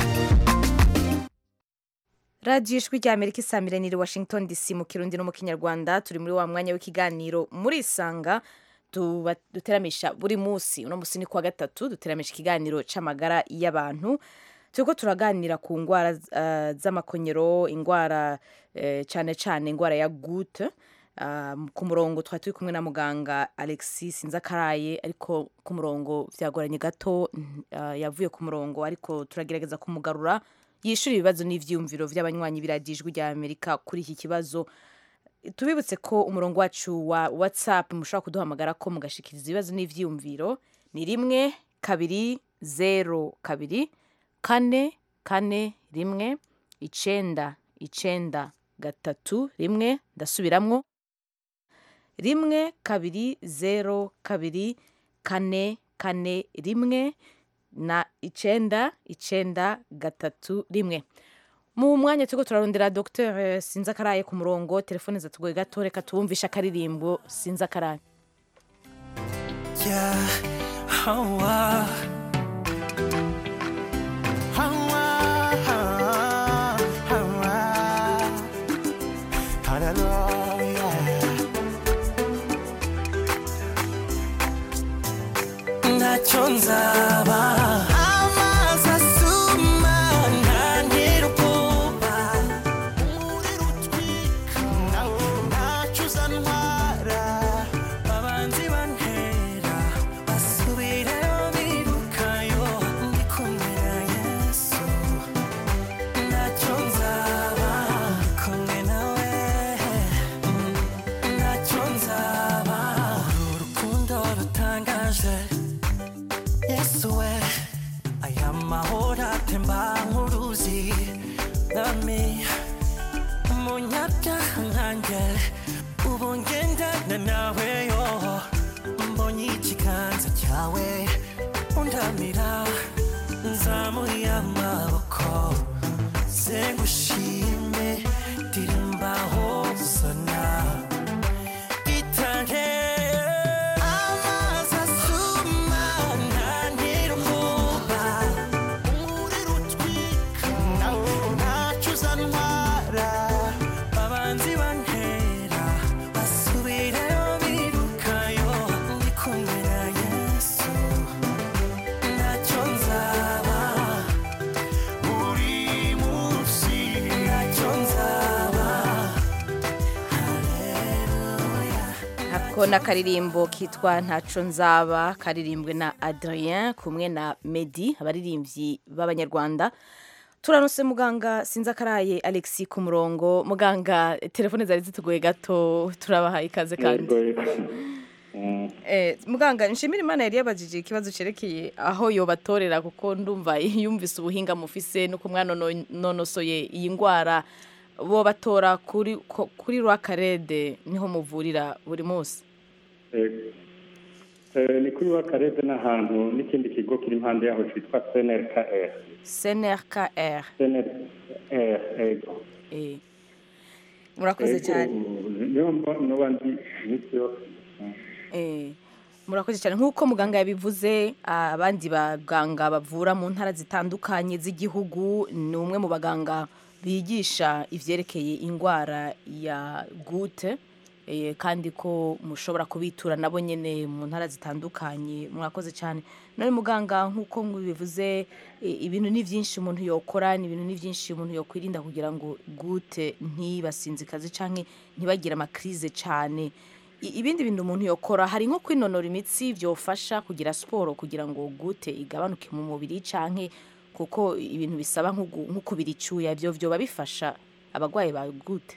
radiyo ijwi rya amerika isamiraniye washington dc mu kirundi no mu kinyarwanda turi muri wa mwanya w'ikiganiro muri isanga tuba- duteramisha buri munsi uno munsi ni kuwa gatatu duteramisha ikiganiro c'amagara y'abantu turiko turaganira ku ndwara eh, z'amakonyero indwara eh, cane cane indwara ya gute Ah, ku murongo twari turi kumwe na muganga alexis nzakaraye ariko ku murongo byagoranye gato mm, ah, yavuye ku murongo ariko turagerageza kumugarura yishyura ibibazo n'ivyiyumviro vy'abanywanyi biradijwi rya amerika kuri iki kibazo tubibutse ko umurongo wacu wa whatsapp mushobora kuduhamagara ko mugashikiriza ibibazo n'ivyiyumviro ni rimwe kabiri zero kabiri kane kane rimwe icenda icenda gatatu rimwe ndasubiramwo rimwe kabiri zero kabiri kane kane rimwe na icenda icenda gatatu rimwe mu mwanya turiko turarondera dr sinzakaraye ku murongo telefone zatugoye gato reka tuwumvishe akaririmbo sinzakaraye Yeah, Hawa. Hawa, Hawa. Hallelujah. ntacyo nzaba amazi asuma ntantera ubwoba umuriro utwika ntacyo uzantwara abanzi bantera basubirayo birukayo ndi kumwe na yesu ntacyo nzaba ndi kumwe nawe ntacyo nzaba uru rukundo rutangaje yesu we aya mahoro atemba nk'uruzi nami umunyabyaha nkanjye ubu ngendana nawe yo mbonye ikiganza cyawe undamira nzamuye amaboko sengushime dirimba hosana itange amazi asuma ntantera ubwoba umuriro utwika ntacyo uzantwara abanzi bantera basubirayo birukayo ndi kumwe na yesu ntacyo nzaba buri munsi ntacyo nzaba ako ni akaririmbo kitwa ntaco nzaba karirimbwe na adrien kumwe na medi abaririmbyi b'abanyarwanda turanose muganga sinzakaraye alexi ku murongo muganga telefone zari zitugoye gato turabaha ikaze kandi Eh, muganga nshimira imana yari yabajije ikibazo cerekeye aho yobatorera kuko ndumva yumvise ubuhinga mufise nuko mwanonosoye iyi ndwara bo batora kuri ko- kuri rwakarede niho muvurira buri munsi Eh, ni kuri wakarede n'ahantu n'ikindi kigo kiri impande yaho cyitwa cnrkr cnrkr cnrr ego Eh, murakoze Ego, cyane niyo mba- noba ndi iminsi yose Eh, murakoze cyane nk'uko muganga yabivuze abandi baganga bavura mu ntara zitandukanye z'igihugu ni umwe mu baganga bigisha ivyerekeye indwara ya gute eh, kandi ko mushobora kubitura nabo nyene mu ntara zitandukanye mwakoze cyane none muganga nk'uko mubivuze eh, ibintu ni byinshi umuntu yokora ni ibintu ni byinshi umuntu yokwirinda kugira ngo gute ntibasinzikaze canke ntibagire amakrize cane I- ibindi bintu umuntu yokora hari nko kwinonora imitsi byofasha kugira siporo kugira ngo gute igabanuke mu mubiri canke kuko ibintu bisaba nko gu- nko kubira icyuya byo byoba bifasha abarwayi ba gute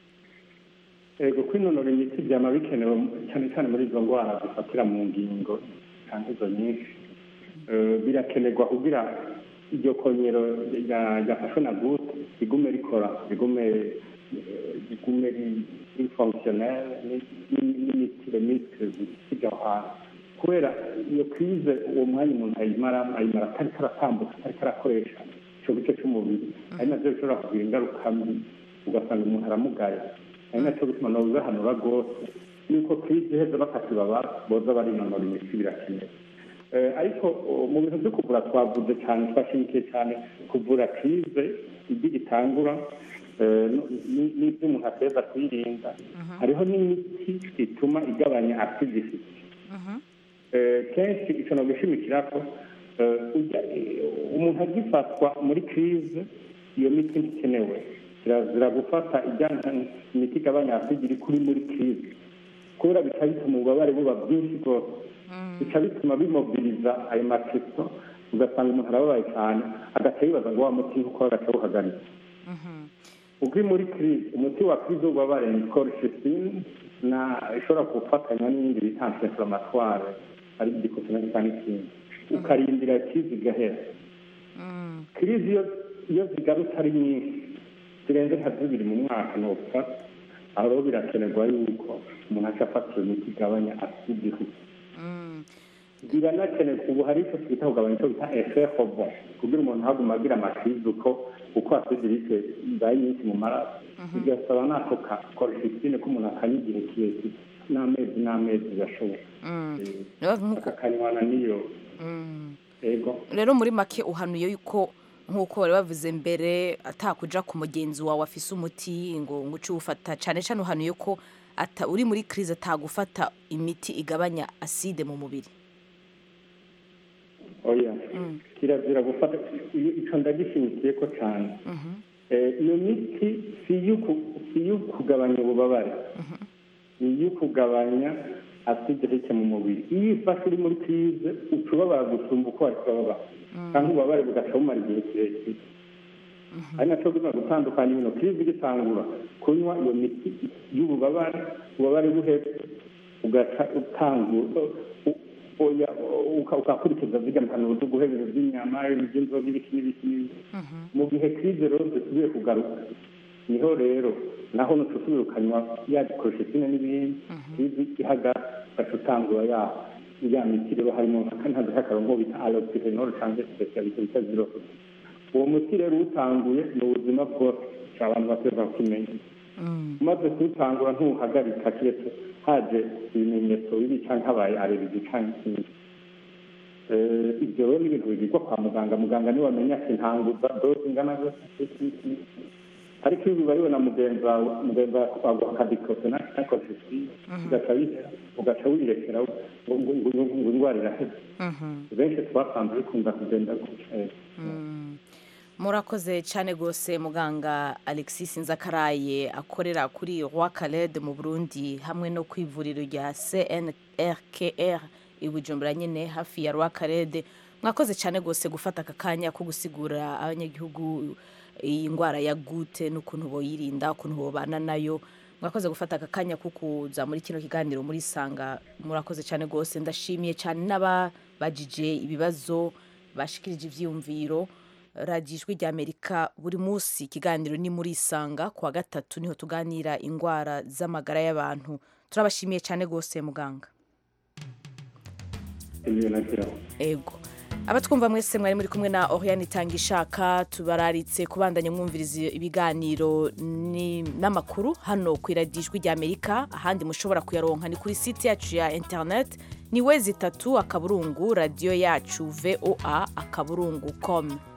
ego kwinonora imitsi byama bikenewe cyane cyane muri izo ndwara zifatira mu ngingo kandi izo nyinshi Eh, birakenerwa kugira iryo konyero rya- ryafashwe na gute rigume rikora rigume eh, rigume rifonkisiyonere n'imitire mitire zisiga aho hantu kubera iyo krize uwo mwanya umuntu ayimara ayimara atariko aratambuka atariko arakoresha ico gice c'umubiri ari navyo bishobora kugira ingaruka mbi ugasanga umuntu aramugaye ari nacyo bituma nobibahanura rwose yuko krize iheze bakakibaba boza barinonora imitsi birakenewe Eh, ariko uh, mu bintu byo kuvura twavuze cyane twashimikiye cyane kuvura krize ibyo gitangura eh, no- ni- n'ibyo umuntu ateza kwirinda hariho n'imiti ituma igabanya acidicity Eh, kenshi icyo nogishimikira ko eh, ujya- eh, umuntu agifatwa muri krize iyo miti ntikenewe kirazira gufata ijyana imiti igabanya acide iri kuri muri krize kubera bica bituma ububabare buba bwinshi rwose bica bituma bimobiliza ayo makristo ugasanga umuntu arababaye cyane agaca yibaza ngo wa muti uko agaca awuhagarika ubwo muri krize umuti wa krize w'ububabare ni colchicine na ishobora gufatanya n'ibindi bita anti-inflammatoire ari igikosinasi cyangwa ikindi ukarindira krize igahera krize iyo iyo zigarutse ari nyinshi zirenze nka zibiri mu mwaka ni upfa aho rero birakenerwa yuko umuntu aca afata iyo miti igabanya aside biranakenerwa ubu hari icyo twita kugabanya icyo bita efe hobo kugira umuntu ntaguma agira amakrize uko uko asidirike ibaye nyinshi mu maraso bigasaba n'ako ka korifisine ko umuntu akanywa igihe kirekire n'amezi n'amezi gashoboka akakanywana n'iyo ego rero muri make uhanuye yuko nk'uko bari bavuze mbere atakuja ku mugenzi wawe afise umuti ngo ngo uce uwufata cyane cyane uhanuye ko ata uri muri crise atagufata imiti igabanya aside mu mubiri oya kirazira gufata iyo- ico ndagishimikiye ko cyane Eh, iyo miti si iyo ku- si iyo kugabanya ububabare ni iyo kugabanya aside rike mu mubiri iyo ifashe uri muri krize uca ubabara gusumba uko wari kubabara cyangwa ububabare bugaca bumara igihe kirekire ari nacyo gutuma gutandukanya ibintu krize igitangura kunywa iyo miti y'ububabare ububabare buhetse ugaca utangura u- oya uka- ugakurikiza zigamikana zo guhebera by'inyama iby'inzoga ibiki n'ibiki n'ibiki mu gihe krize rero zisubiye kugaruka niho rero naho nutusubira ukanywa ya dikoshitine n'ibindi krize ihagara ugaca utangura ya ya miti rero harimo ntazi hakarongo bita alopirenol cyangwa specialite bita zero uwo muti rero uwutanguye ni ubuzima bwose abantu bateza kukimenya umaze kuwutangura ntuhagarika keretse haje ibimenyetso bibi cyangwa habaye aleregi cyangwa ikindi Eh, ibyo rero ni ibintu bigirwa kwa muganga muganga niwe amenya ati ntanguza doze ingana gute ariko iyo bibayeho na mugenzi wawe mugenzi wawe aguha akadikose nakoresheje ugaca wihera ugaca wirekera ngo ngo- ngo- ngo indwara iraheze benshi twasanze bikunda kugenda gutya murakoze cyane rwose muganga alexis nzakaraye akorera kuri roi caled mu burundi hamwe no ku ivuriro rya cnrkr i bujumbura nyine hafi ya roi caled mwakoze cyane rwose gufata aka kanya ko gusigura abanyagihugu iyi ndwara ya gute n'ukuntu boyirinda ukuntu bobana nayo mwakoze gufata aka kanya ko kuza muri kino kiganiro muri sanga murakoze cyane rwose ndashimiye cyane n'ababajije ibibazo bashikirije ibyiyumviro radiyo ijwi ry'amerika buri munsi ikiganiro ni muri isanga ku wa gatatu niho tuganira indwara z'amagara y'abantu turabashimiye cyane rwose muganga ibyo nashyiraho ego abatwumva mwese mwari muri kumwe na Oriane Itangishaka tubararitse kubandanya mwumviriza ibiganiro ni- n'amakuru hano ku iradijwi rya Amerika ahandi mushobora kuyaronka ni kuri site yacu ya internet ni wezi itatu akaburungu radiyo yacu voa akaburungu com